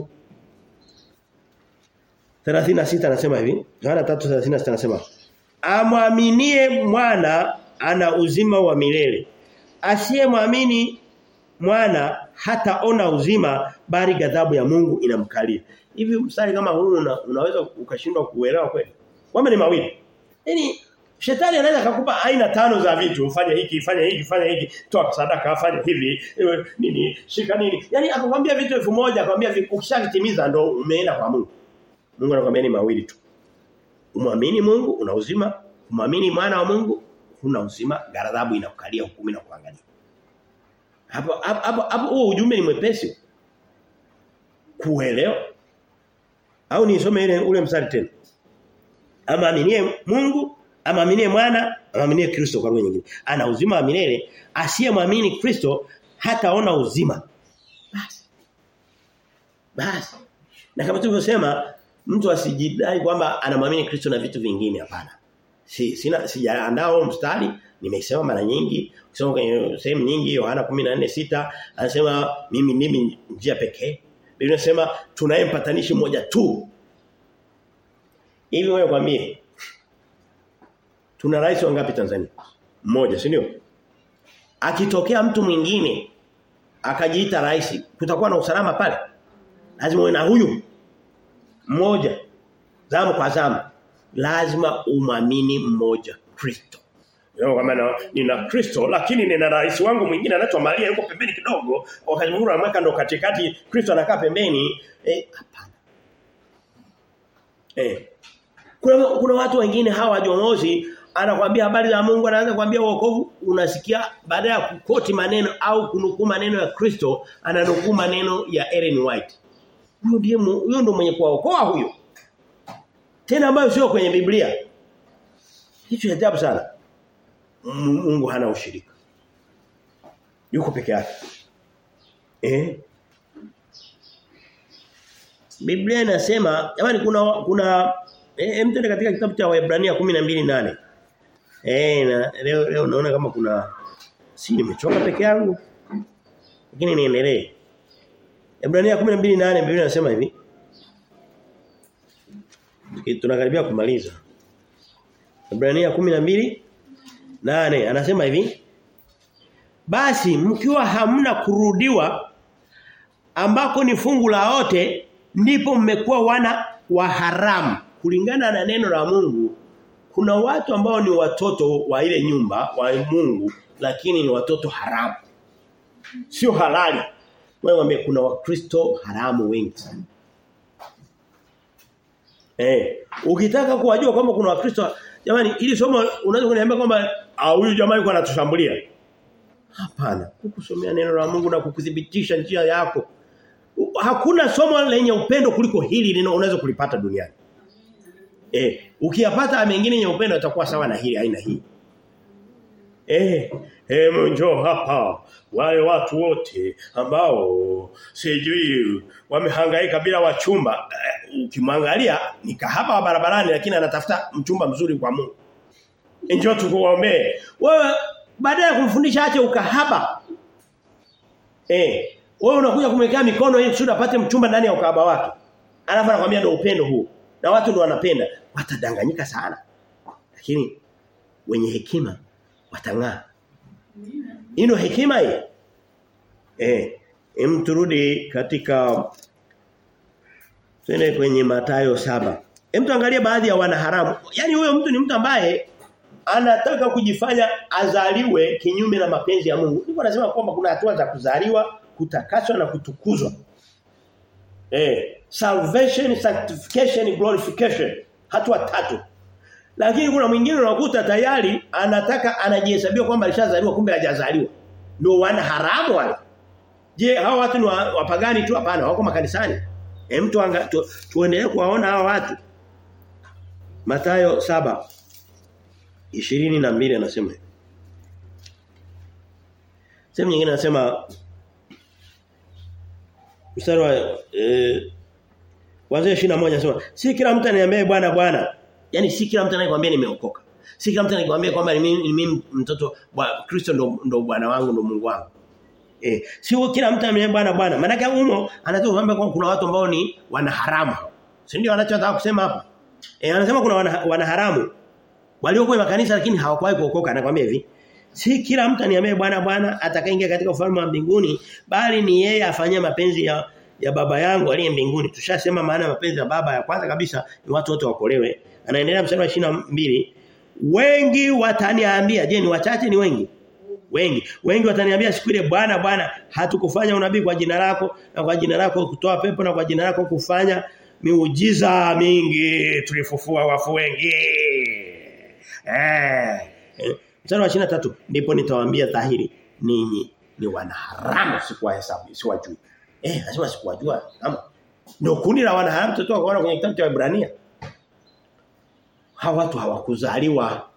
36 anasema hivi. Yohana 3:36 anasema Amwaminie mwana ana uzima wa milele. Asiyemwamini mwana hataona uzima bali ghadhabu ya Mungu inamkalia. Hivi mstari kama huu una, unaweza ukashindwa kuelewa kweli? Kwamba ni mawili. Yaani shetani anaweza kukupa aina tano za vitu, ufanye hiki, fanya hiki, fanya hiki, toa sadaka, fanya hivi, nini, shika nini. Yaani akakwambia vitu elfu moja akwambia ukishavitimiza ndo umeenda kwa Mungu. Mungu anakuambia ni mawili tu. Umwamini Mungu una uzima, umwamini mwana wa Mungu una uzima, ghadhabu inakukalia hukumu na kuangalia. Hapo hapo hapo huo ujumbe ni mwepesi. Kuelewa au nisome ile ule mstari tena. Ama aminie Mungu, ama aminie mwana, ama aminie Kristo kwa lugha nyingine. Ana uzima wa milele, asiyemwamini Kristo hataona uzima. Basi. Basi. Na kama tulivyosema mtu asijidai kwamba anamwamini Kristo na vitu vingine hapana. Si sina sijaandaa mstari nimesema mara nyingi kusoma kwenye sehemu nyingi Yohana 14:6 anasema mimi mimi njia pekee Biblia inasema tunaye mpatanishi mmoja tu. Hivi wewe kwambie. Tuna rais wangapi Tanzania? Mmoja, si ndio? Akitokea mtu mwingine akajiita rais kutakuwa na usalama pale lazima uwe na huyu mmoja zamu kwa zamu lazima umamini mmoja Kristo Leo kama na, nina Kristo lakini nina rais wangu mwingine anaitwa Maria yuko pembeni kidogo wakati mwingine anamweka ndo katikati Kristo anakaa pembeni eh hapana eh kuna, kuna watu wengine hawa jomozi anakuambia habari za Mungu anaanza kuambia wokovu unasikia baada ya kukoti maneno au kunukuu maneno ya Kristo ananukuu maneno ya Ellen White huyo ndiye huyo ndo mwenye kuwaokoa huyo tena ambayo sio kwenye Biblia hicho ajabu sana Mungu hana ushirika yuko peke yake eh Biblia inasema jamani kuna kuna eh mtende katika kitabu cha Waebrania 12:8 eh na leo leo naona kama kuna si nimechoka peke yangu lakini niendelee Waebrania 12:8 Biblia inasema hivi tunakaribia kumaliza Waebrania 12 nane anasema hivi basi mkiwa hamna kurudiwa ambako ni fungu la wote ndipo mmekuwa wana wa haramu kulingana na neno la Mungu kuna watu ambao ni watoto wa ile nyumba wa Mungu lakini ni watoto haramu sio halali wewe kuna wakristo haramu wengi sana eh ukitaka kuwajua kwamba kuna wakristo jamani ili somo unaweza kuniambia kwamba huyu jamaa yuko anatushambulia hapana kukusomea neno la Mungu na kukuthibitisha njia yako hakuna somo lenye upendo kuliko hili lino unaweza kulipata duniani eh ukiyapata mengine yenye upendo yatakuwa sawa na hili aina hii eh eh njoo hapa wale watu wote ambao sijui wamehangaika bila wachumba eh, ukimwangalia ni kahaba wa barabarani lakini anatafuta mchumba mzuri kwa Mungu njoo tukuombee wewe baada ya kumfundisha ache ukahaba eh wewe unakuja kumwekea mikono ili kusudi apate mchumba ndani ya ukahaba wake alafu anakuambia ndio upendo huu na watu ndio wanapenda watadanganyika sana lakini wenye hekima watang'aa Ino hekima hii. Eh, em turudi katika Twende kwenye Mathayo saba Hem tuangalie baadhi ya wanaharamu. Yaani huyo mtu ni mtu ambaye anataka kujifanya azaliwe kinyume na mapenzi ya Mungu. Niko nasema kwamba kuna hatua za kuzaliwa, kutakaswa na kutukuzwa. Eh, salvation, sanctification, glorification. Hatua tatu. Lakini kuna mwingine unakuta tayari anataka anajihesabia kwamba alishazaliwa kumbe hajazaliwa. Ndio wana haramu wale. Je, hao watu ni wapagani tu hapana, wako makanisani. Hem tu, tu tuendelee kuwaona hao watu. Mathayo saba ishirini na mbili anasema hivi. Sehemu nyingine anasema mstari wa eh Wazee 21 anasema si kila mtu ananiambia bwana bwana Yaani si kila mtu anayekwambia nimeokoka. Si kila mtu anayekwambia kwamba ni mimi, mimi mtoto wa Kristo ndo ndo bwana wangu ndo Mungu wangu. Eh, si kila mtu ananiambia bwana bwana. Maana kama humo anataka kuambia kwamba kuna watu ambao ni wanaharamu. Si ndio anachotaka kusema hapo? Eh, anasema kuna wana, wanaharamu. Waliokuwa makanisa lakini hawakuwahi kuokoka anakuambia hivi. Si kila mtu aniambie bwana bwana atakaingia katika ufalme wa mbinguni bali ni yeye afanyie mapenzi ya ya baba yangu aliye mbinguni. Tushasema maana ya mapenzi ya baba ya kwanza kabisa ni watu wote wakolewe. Anaendelea mstari wa 22. Wengi wataniambia, je ni wachache ni wengi? Wengi. Wengi wataniambia siku ile Bwana Bwana hatukufanya unabii kwa jina lako na kwa jina lako kutoa pepo na kwa jina lako kufanya miujiza mingi tulifufua wafu wengi. Eh. Mstari wa 23 ndipo nitawaambia dhahiri ninyi ni wanaharamu sikuwahesabu siwajui. Eh, lazima sikuwajua. Kama ndio kundi la wanaharamu tutoka kuona kwenye kitabu cha Ibrania. Hawa watu hawakuzaliwa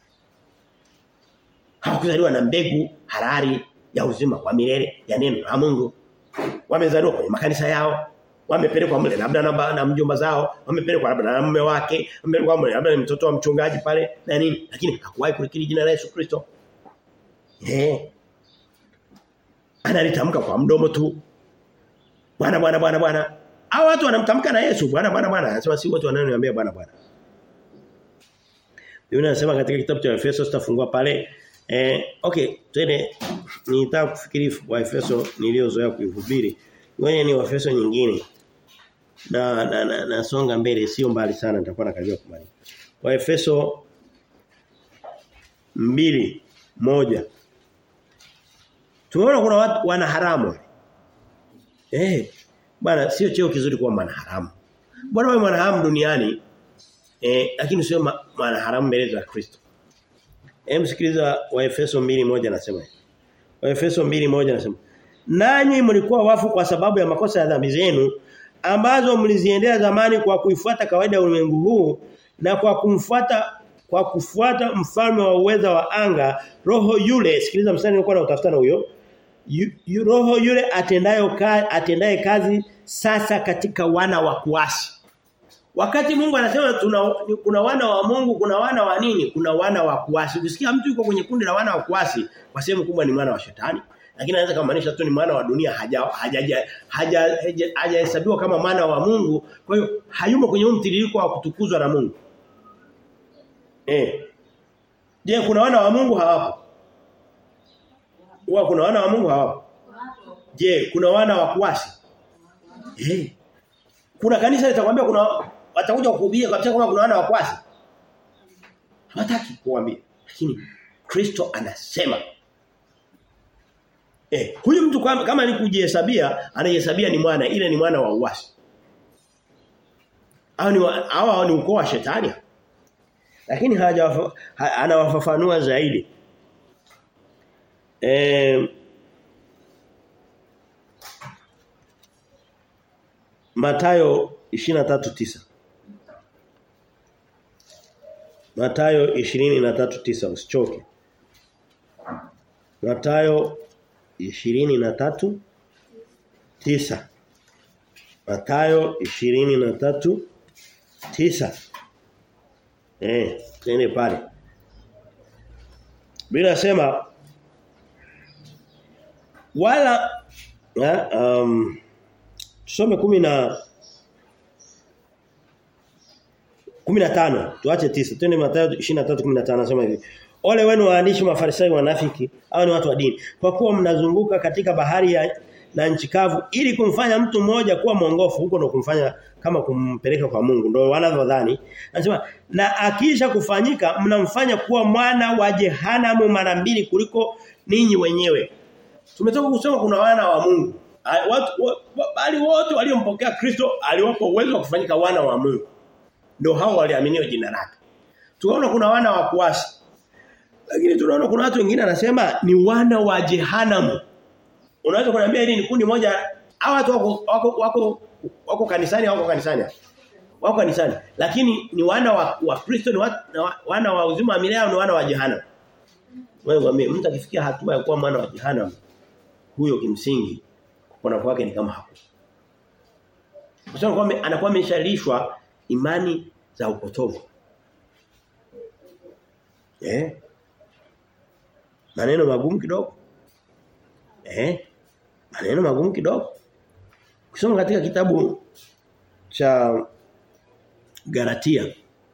hawakuzaliwa na mbegu harari ya uzima wa milele ya neno la Mungu. Wamezaliwa kwenye makanisa yao, wamepelekwa mle labda na, na mjomba zao, wamepelekwa labda na mume wake, wamepelekwa mle labda ni mtoto wa mchungaji pale na nini, lakini hakuwahi kulikiri jina la Yesu Kristo. Eh. Analitamka kwa mdomo tu. Bwana bwana bwana bwana. Hao watu wanamtamka na Yesu, bwana bwana bwana. Anasema si watu wananiambia bwana bwana. Biblia inasema katika kitabu cha Efeso tutafungua pale eh okay twende nilitaka kufikiri Waefeso niliozoea kuihubiri. Ngoja ni Waefeso nyingine. Na na, na nasonga mbele sio mbali sana nitakuwa nakaribia kumaliza. Waefeso mbili moja Tumeona kuna watu wana haramu. Eh, bwana sio cheo kizuri kuwa mwana haramu. Bwana wewe mwana haramu duniani eh lakini sio ma, mwana haramu mbele za Kristo. Hem sikiliza Waefeso 2:1 anasema hivi. Waefeso 2:1 anasema Nanyi mlikuwa wafu kwa sababu ya makosa ya dhambi zenu ambazo mliziendea zamani kwa kuifuata kawaida ya ulimwengu huu na kwa kumfuata kwa kufuata mfalme wa uweza wa anga roho yule sikiliza mstari nilikuwa na utafuta na huyo yu, yu, roho yule atendayo ka, atendaye kazi sasa katika wana wa kuasi Wakati Mungu anasema tuna kuna wana wa Mungu, kuna wana wa nini? Kuna wana wa kuasi. Ukisikia mtu yuko kwenye kundi la wana wa kuasi, kwa sehemu kubwa ni mwana wa shetani. Lakini anaweza kumaanisha tu ni mwana wa dunia haja hajahesabiwa haja, haja, haja kama mwana wa Mungu. Kwa hiyo hayumo kwenye mtiririko wa kutukuzwa na Mungu. Eh. Je, kuna wana wa Mungu hawapo? Huwa kuna wana wa Mungu hawapo? Je, kuna wana wa kuasi? Eh. Kuna kanisa litakwambia kuna watakuja kukuhubia kabisa kama kuna wana wa kuasi. Hawataki kuambia. Lakini Kristo anasema Eh, huyu mtu kama, kama ni kujihesabia, anajihesabia ni mwana, ile ni mwana wa uasi. Hao ni hao ni ukoo wa shetani. Lakini haja ha, anawafafanua zaidi. Eh Matayo 23:9 Matayo 23:9 usichoke. Matayo 23 9 Matayo 23 9 Eh, tene pale. Bila sema wala ya, um, tusome kumi na 15 tuache 9 twende Mathayo 23:15 anasema hivi Ole wenu waandishi mafarisayo wanafiki au ni watu wa dini kwa kuwa mnazunguka katika bahari ya na nchi kavu ili kumfanya mtu mmoja kuwa mwongofu huko ndo kumfanya kama kumpeleka kwa Mungu ndio wanavyodhani anasema na akisha kufanyika mnamfanya kuwa mwana wa jehanamu mara mbili kuliko ninyi wenyewe tumetoka kusema kuna wana wa Mungu watu bali wote waliompokea Kristo aliwapa uwezo wa kufanyika wana wa Mungu ndio hao waliaminiwa jina lake tunaona kuna wana wa kuasi lakini tunaona kuna watu wengine anasema ni wana wa jehanamu. Unaweza kuniambia hili ni kundi moja hao watu wako wako wako, wako kanisani au wako kanisani? Wako kanisani. Lakini ni wana wa, wa Kristo ni wa, wana wa uzima wa milele au ni wana wa jehanamu? Wewe mwambie mtu akifikia hatua ya kuwa mwana wa jehanamu huyo kimsingi kupona kwake ni kama hapo. Kwa sababu anakuwa ameshalishwa imani za upotovu. Eh? maneno magumu kidogo. Eh? Maneno magumu kidogo. Kusoma katika kitabu cha Galatia.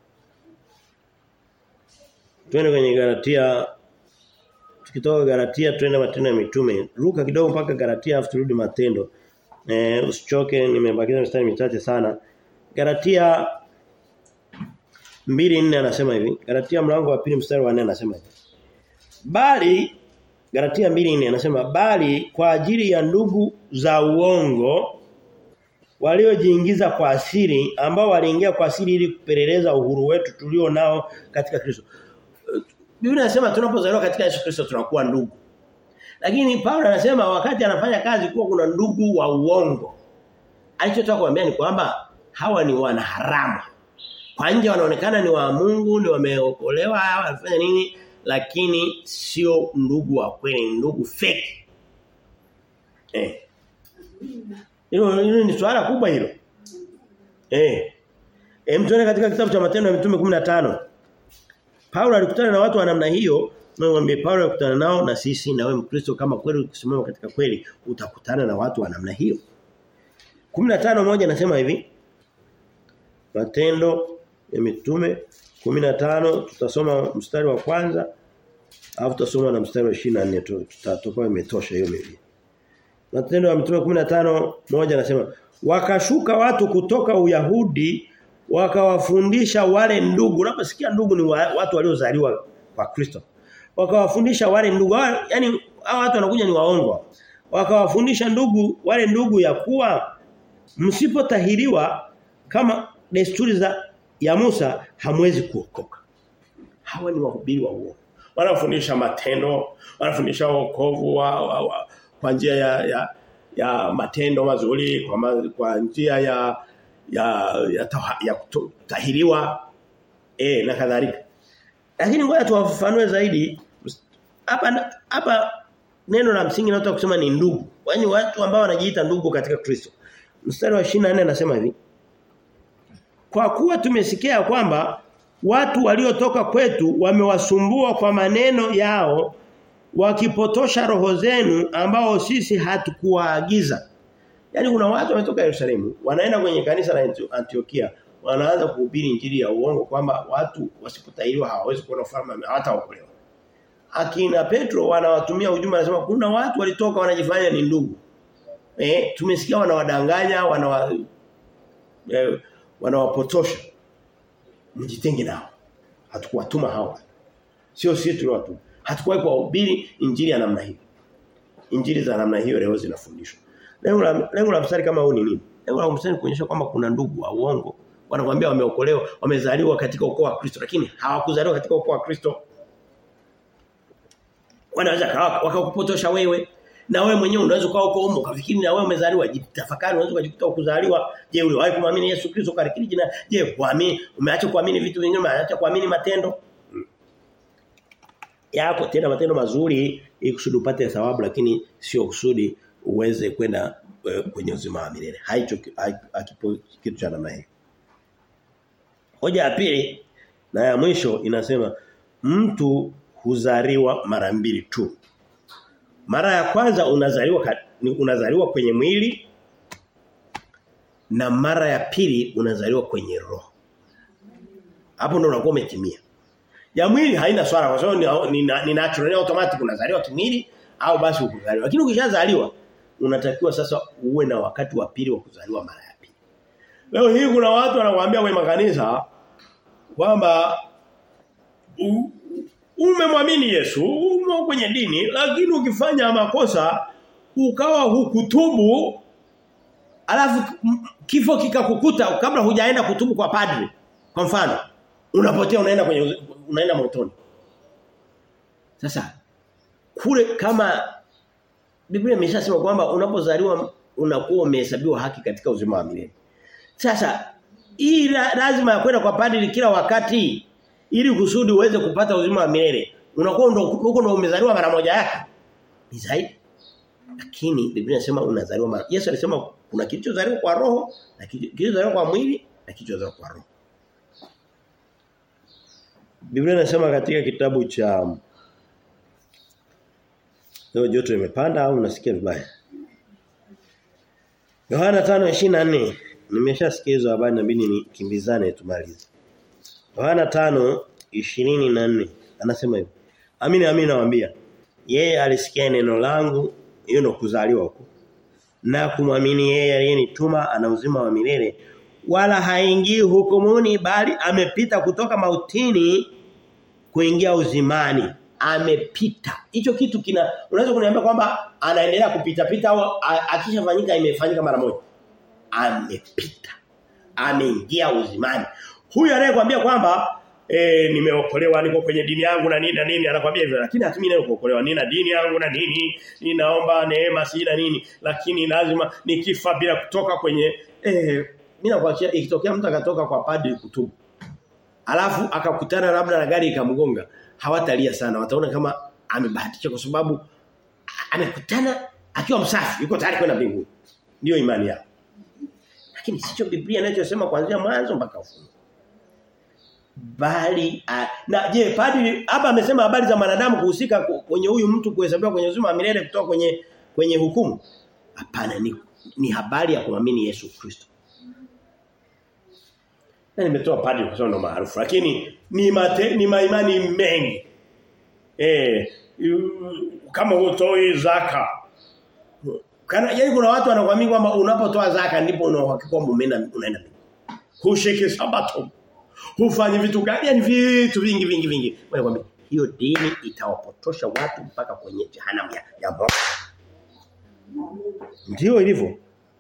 Twende kwenye Galatia tukitoka Galatia twende matendo ya mitume. Ruka kidogo mpaka Galatia afu turudi matendo. Eh usichoke nimebakiza mistari michache sana. Galatia 2:4 anasema hivi. Galatia mlango wa pili mstari wa 4 anasema hivi. Bali Galatia 2:4 anasema bali kwa ajili ya ndugu za uongo waliojiingiza kwa asiri ambao waliingia kwa asiri ili kupeleleza uhuru wetu tulio nao katika Kristo. Biblia inasema tunapozaliwa katika Yesu Kristo tunakuwa ndugu. Lakini Paulo anasema wakati anafanya kazi kuwa kuna ndugu wa uongo. Alichotaka kuambia ni kwamba hawa ni wanaharamu. Kwa nje wanaonekana ni wa Mungu, ni wameokolewa, wanafanya nini? lakini sio ndugu wa kweli ndugu fake eh hilo hilo ni swala kubwa hilo eh hem tuone katika kitabu cha matendo ya mitume 15 Paulo alikutana na watu wa namna hiyo mwambie Paulo alikutana nao na sisi na wewe Mkristo kama kweli ukisimama katika kweli utakutana na watu wa namna hiyo 15 moja nasema hivi Matendo ya mitume 15 tutasoma mstari wa kwanza Alafu tutasoma na mstari wa 24 tu tutakuwa imetosha hiyo Biblia. Matendo ya Mitume 15 moja anasema wakashuka watu kutoka Uyahudi wakawafundisha wale ndugu. Unaposikia ndugu ni wa, watu waliozaliwa kwa Kristo. Wakawafundisha wale ndugu. Yaani hao watu wanakuja ni waongo. Wakawafundisha ndugu wale ndugu ya kuwa msipotahiriwa kama desturi za ya Musa hamwezi kuokoka. Hawa ni wahubiri wa uongo. Wanafundisha matendo, wanafundisha wokovu wa, wa, wa kwa njia ya, ya ya matendo mazuri kwa, ma, kwa njia ya ya ya, taha, ya kutahiriwa eh na kadhalika. Lakini ngoja tuwafafanue zaidi hapa hapa neno la msingi nataka kusema ni ndugu. Yaani watu ambao wanajiita ndugu katika Kristo. Mstari wa 24 anasema hivi. Kwa kuwa tumesikia kwamba watu waliotoka kwetu wamewasumbua kwa maneno yao wakipotosha roho zenu ambao sisi hatukuwaagiza. Yaani kuna watu wametoka Yerusalemu, wanaenda kwenye kanisa la Antiokia, wanaanza kuhubiri injili ya uongo kwamba watu wasipotahiriwa hawawezi kuona ufalme hawataokolewa. Akina Petro wanawatumia ujumbe anasema kuna watu walitoka wanajifanya ni ndugu. Eh, tumesikia wanawadanganya, wanawa eh, wanawapotosha. Mjitenge nao. Hatukuwatuma hawa. Sio sisi tuliwatuma. Hatukuwahi kuhubiri injili ya namna hiyo. Injili za namna hiyo leo zinafundishwa. Lengo la lengo la mstari kama huu ni nini? Lengo la mstari kuonyesha kwamba kuna ndugu wa uongo. Wanakuambia wameokolewa, wamezaliwa katika ukoo wa Kristo lakini hawakuzaliwa katika ukoo wa Kristo. Wanaweza wakakupotosha wewe na wewe mwenyewe unaweza kuwa uko huko ukafikiri na wewe umezaliwa jitafakari unaweza kujikuta ukuzaliwa je uliwahi kumwamini Yesu Kristo karikiri jina je kuamini umeacha kuamini vitu vingine umeacha kuamini matendo yako tena matendo mazuri ili kusudi upate thawabu lakini sio kusudi uweze kwenda uh, kwenye uzima wa milele. Haicho hakipo kitu cha namna hiyo. Hoja ya pili na ya mwisho inasema mtu huzaliwa mara mbili tu. Mara ya kwanza unazaliwa unazaliwa kwenye mwili na mara ya pili unazaliwa kwenye roho. Hapo ndo unakuwa umetimia. Ya mwili haina swala kwa sababu ni, ni, ni natural ni automatic unazaliwa kimwili au basi ukuzaliwa. Lakini ukishazaliwa unatakiwa sasa uwe na wakati wa pili wa kuzaliwa mara ya pili. Leo hii kuna watu wanakuambia kwenye makanisa kwamba umemwamini Yesu, umo kwenye dini lakini ukifanya makosa ukawa hukutubu alafu kifo kikakukuta kabla hujaenda kutubu kwa padri. Kwa mfano, unapotea unaenda kwenye unaenda motoni. Sasa kule kama Biblia imeshasema kwamba unapozaliwa unakuwa umehesabiwa haki katika uzima wa milele. Sasa hii lazima ya kwenda kwa padri kila wakati ili kusudi uweze kupata uzima wa milele. Unakuwa ndo huko ndo umezaliwa mara moja yake. Ni zaidi. Lakini Biblia inasema unazaliwa mara. Yesu alisema kuna kilichozaliwa kwa roho na kilichozaliwa kwa mwili na kilichozaliwa kwa roho. Biblia inasema katika kitabu cha Leo joto imepanda au unasikia vibaya? Yohana 5:24 nimeshasikia hizo habari nabidi nikimbizane tumalize. Yohana 5:24 anasema hivi. Amini amini nawaambia. Yeye alisikia neno langu hiyo ndo kuzaliwa huko. Na kumwamini yeye aliyenituma ana uzima wa milele wala haingii hukumuni bali amepita kutoka mautini kuingia uzimani amepita. Hicho kitu kina unaweza kuniambia kwamba anaendelea kupita pita au akishafanyika imefanyika mara moja. Amepita. Ameingia uzimani. Huyu anayekwambia kwamba eh nimeokolewa niko kwenye dini yangu na nini na nini anakuambia hivyo lakini hatumii neno kuokolewa nina dini yangu na nini ninaomba neema si na nini lakini lazima nikifa bila kutoka kwenye eh mimi nakuachia ikitokea mtu akatoka kwa padri kutubu alafu akakutana labda na gari ikamgonga hawatalia sana wataona kama amebahatisha kwa sababu amekutana akiwa msafi yuko tayari kwenda mbinguni ndio imani yao lakini sicho Biblia inachosema kuanzia mwanzo mpaka ufunuo bali a, na je padri hapa amesema habari za wanadamu kuhusika kwenye huyu mtu kuhesabiwa kwenye uzima wa milele kutoka kwenye kwenye hukumu hapana ni, ni habari ya kuamini Yesu Kristo na nimetoa padri kwa sababu ndo maarufu lakini ni mate, ni maimani mengi Eh kama hutoi zaka. Kana yaani kuna watu wanakuamini kwamba unapotoa zaka ndipo una uhakika kwamba umeenda unaenda. Hushiki sabato. Hufanye vitu gani? Yaani vitu vingi vingi vingi. Wewe hiyo dini itawapotosha watu mpaka kwenye jehanamu ya, ya moto. Ndio ilivyo.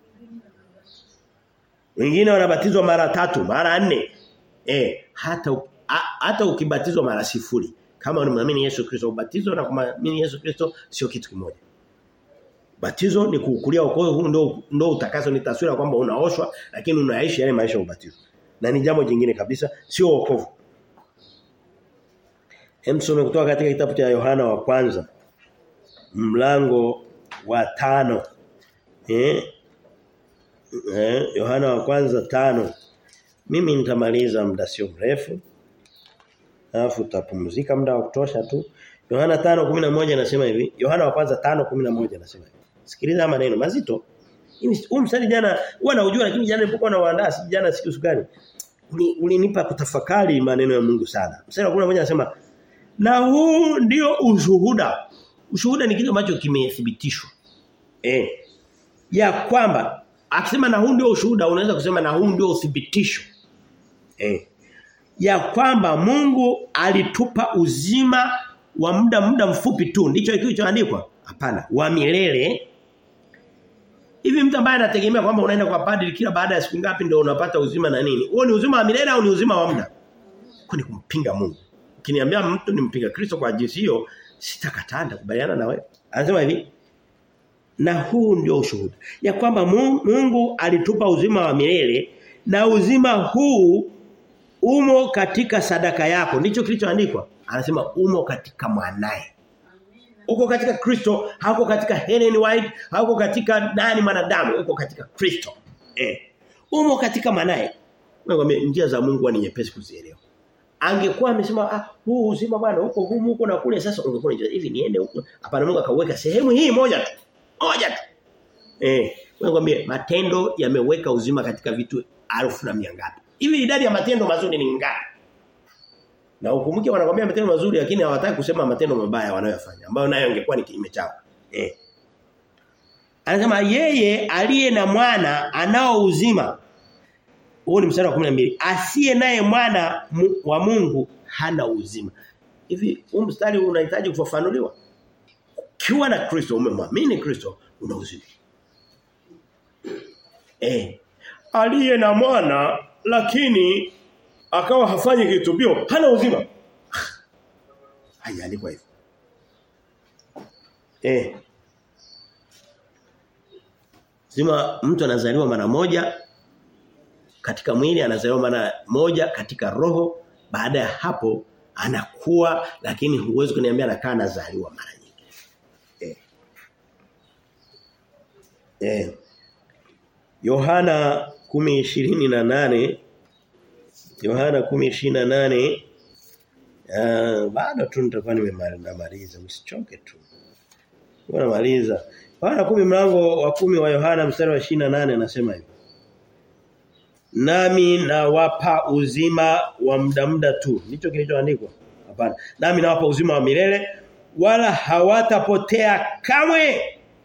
Wengine wanabatizwa mara tatu, mara nne. Eh, hata a, hata ukibatizwa mara sifuri kama unamwamini Yesu Kristo ubatizo na kumwamini Yesu Kristo sio kitu kimoja. Batizo ni kuukulia wokovu huu ndio ndio utakaso ni taswira kwamba unaoshwa lakini unaishi yale maisha ya ubatizo. Na ni jambo jingine kabisa sio wokovu. Hemsome kutoka katika kitabu cha Yohana wa kwanza mlango wa tano eh eh Yohana wa kwanza tano mimi nitamaliza muda sio mrefu alafu utapumzika muda wa kutosha tu Yohana 5:11 anasema hivi Yohana wa kwanza 5:11 anasema hivi Sikiliza maneno mazito huu mstari jana huwa naujua lakini jana nilipokuwa naandaa si jana siku sukari ulinipa uli kutafakari maneno ya Mungu sana mstari wa 11 anasema na huu ndio ushuhuda ushuhuda ni kitu ambacho kimethibitishwa eh ya kwamba akisema na huu ndio ushuhuda unaweza kusema na huu ndio uthibitisho eh ya kwamba Mungu alitupa uzima wa muda muda mfupi tu ndicho kilichoandikwa hapana wa milele hivi mtu ambaye anategemea kwamba unaenda kwa padri kila baada ya siku ngapi ndio unapata uzima na nini huo ni uzima wa milele au ni uzima wa muda kwa ni kumpinga Mungu ukiniambia mtu nimpinga Kristo kwa jinsi hiyo sitakataa nitakubaliana na wewe anasema hivi na huu ndio ushuhuda ya kwamba Mungu alitupa uzima wa milele na uzima huu umo katika sadaka yako ndicho kilichoandikwa anasema umo katika mwanae uko katika Kristo hauko katika Helen White hauko katika nani mwanadamu uko katika Kristo eh umo katika mwanae wewe njia za Mungu ni nyepesi kuzielewa angekuwa amesema ah huu uzima bwana huko humu huko na kule sasa ungekuwa hivi niende huko hapana Mungu akauweka sehemu hii moja tu moja tu eh wewe matendo yameweka uzima katika vitu alfu na mia ngapi hivi idadi ya matendo mazuri ni ngapi na ukumbuke wanakuambia matendo mazuri lakini hawataka kusema matendo mabaya wanayofanya ambayo nayo ingekuwa ni kinyume chao eh anasema yeye aliye na mwana anao uzima huo ni mstari wa 12 asiye naye mwana wa Mungu hana uzima hivi huu mstari unahitaji kufafanuliwa ukiwa na Kristo umemwamini Kristo una uzima eh aliye na mwana lakini akawa hafanyi kitubio hana uzima haiandikwa hivyo eh Zima mtu anazaliwa mara moja katika mwili anazaliwa mara moja katika roho baada ya hapo anakuwa lakini huwezi kuniambia anakaa anazaliwa mara nyingi eh eh Yohana 10:28 Yohana 10:28 uh, bado tu nitakuwa nimemaliza msichoke tu. Namaliza. Yohana 10 mlango wa kumi wa Yohana mstari wa 28 anasema hivi. Nami nawapa uzima wa muda muda tu. Ndicho kilichoandikwa. Hapana. Nami nawapa uzima wa milele wala hawatapotea kamwe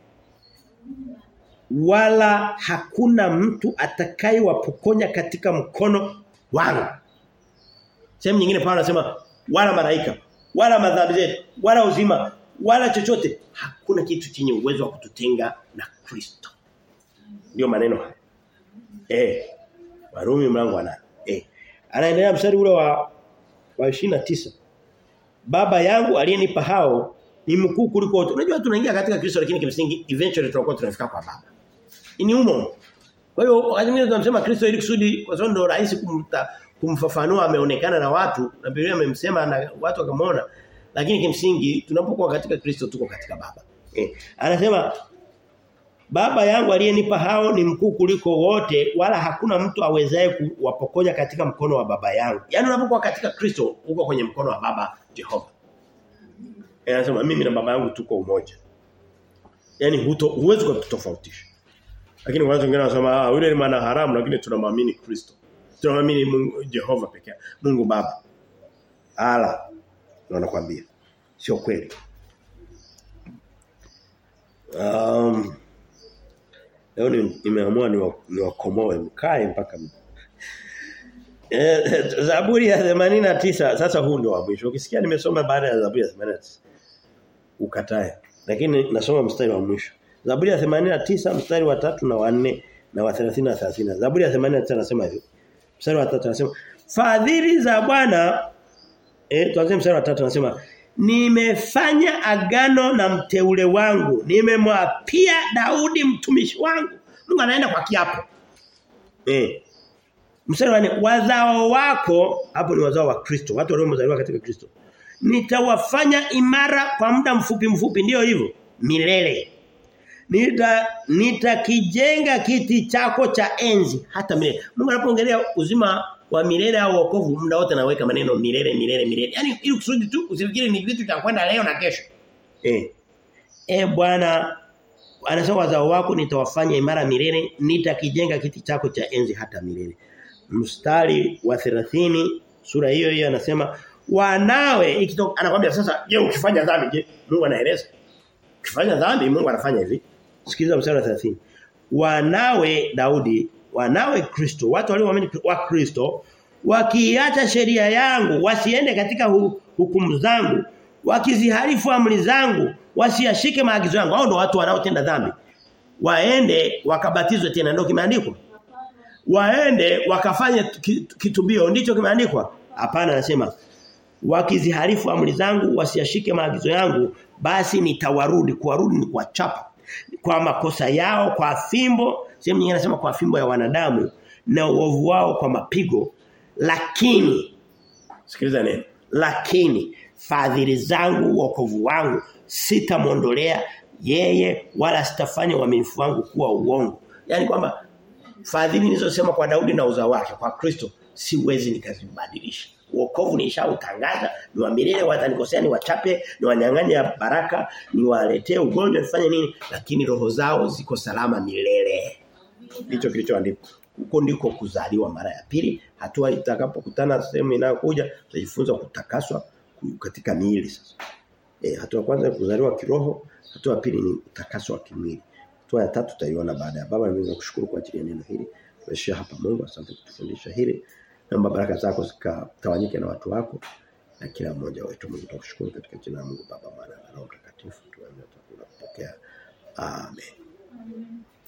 wala hakuna mtu atakayewapokonya katika mkono wangu. Sehemu nyingine Paulo anasema wala malaika, wala madhambi zetu, wala uzima, wala chochote. Hakuna kitu chenye uwezo wa kututenga na Kristo. Ndio maneno haya. Eh. Warumi mlango wa 8. Eh. Anaendelea mstari ule wa wa 29. Baba yangu aliyenipa hao ni mkuu kuliko wote. Unajua tunaingia katika Kristo lakini kimsingi eventually tutakuwa tunafika kwa baba. Ni umo. Kwa hiyo wakati mwingine tunamsema Kristo ili kusudi kwa sababu ndio rahisi kumta kumfafanua ameonekana na watu na Biblia amemsema na watu wakamwona lakini kimsingi tunapokuwa katika Kristo tuko katika baba. Eh. Anasema Baba yangu aliyenipa hao ni mkuu kuliko wote wala hakuna mtu awezaye kuwapokonya katika mkono wa baba yangu. Yaani unapokuwa katika Kristo uko kwenye mkono wa baba Jehova. Anasema mimi na baba yangu tuko umoja. Yaani huto huwezi kutofautisha. Lakini watu wengine wanasema ah yule ni maana haramu lakini tunamwamini Kristo. Tunamwamini Mungu Jehova pekee. Mungu Baba. Ala. Na nakwambia. Sio kweli. Um, leo nimeamua niwakomoe ni mkae mpaka eh, Zaburi ya 89 sasa huu ndio wa mwisho. Ukisikia nimesoma baada ya Zaburi ya 89 ukatae. Lakini nasoma mstari wa mwisho. Zaburi ya 89 mstari wa tatu na wa 4 na wa 30 na 30. Zaburi ya 89 anasema hivi. Mstari wa 3 anasema fadhili za Bwana eh tuanze mstari wa 3 anasema nimefanya agano na mteule wangu nimemwapia Daudi mtumishi wangu Mungu anaenda kwa kiapo eh mstari wa wazao wako hapo ni wazao wa Kristo watu waliozaliwa katika Kristo nitawafanya imara kwa muda mfupi mfupi ndio hivyo milele nita nitakijenga kiti chako cha enzi hata milele Mungu anapoongelea uzima wa milele au wokovu muda wote anaweka maneno milele milele milele yani ili kusudi tu usifikiri ni vitu vya kwenda leo na kesho eh eh bwana anasema wazao wako nitawafanya imara milele nitakijenga kiti chako cha enzi hata milele mstari wa 30 sura hiyo hiyo anasema wanawe ikitoka anakuambia sasa je ukifanya dhambi je Mungu anaeleza ukifanya dhambi Mungu anafanya hivi sikiliza mstari wa 30 wanawe Daudi wanawe Kristo watu walioamini wa Kristo wakiacha sheria yangu wasiende katika hu, hukumu zangu wakiziharifu amri zangu wasiashike maagizo yangu hao ndio watu wanaotenda dhambi waende wakabatizwe tena ndio kimeandikwa waende wakafanye kitubio ndicho kimeandikwa hapana anasema wakiziharifu amri zangu wasiashike maagizo yangu basi nitawarudi kuwarudi ni kuwachapa kwa makosa yao kwa fimbo sehemu nyingine anasema kwa fimbo ya wanadamu na uovu wao kwa mapigo lakini sikiliza neno lakini fadhili zangu wokovu wangu sitamwondolea yeye wala sitafanya uaminifu wangu kuwa uongo yani kwamba fadhili nilizosema kwa Daudi na uzao wake kwa Kristo siwezi nikazibadilisha wokovu nishautangaza ni wa milele watanikosea ni wachape ni wanyang'anya baraka ni waletee ugonjwa nifanye nini lakini roho zao ziko salama milele ndicho kilichoandikwa huko ndiko kuzaliwa mara ya pili hatua itakapokutana sehemu inayokuja tutajifunza kutakaswa katika miili sasa e, hatua kwanza kuzaliwa kiroho hatua pili ni utakaso wa kimwili hatua ya tatu tutaiona baada ya baba naweza kushukuru kwa ajili ya neno hili tumeshia hapa Mungu asante kutufundisha hili naomba baraka zako zikatawanyike na watu wako na kila mmoja wetu Mungu tukushukuru katika jina la Mungu baba mwana na roho mtakatifu tuombe tukapokea amen, amen.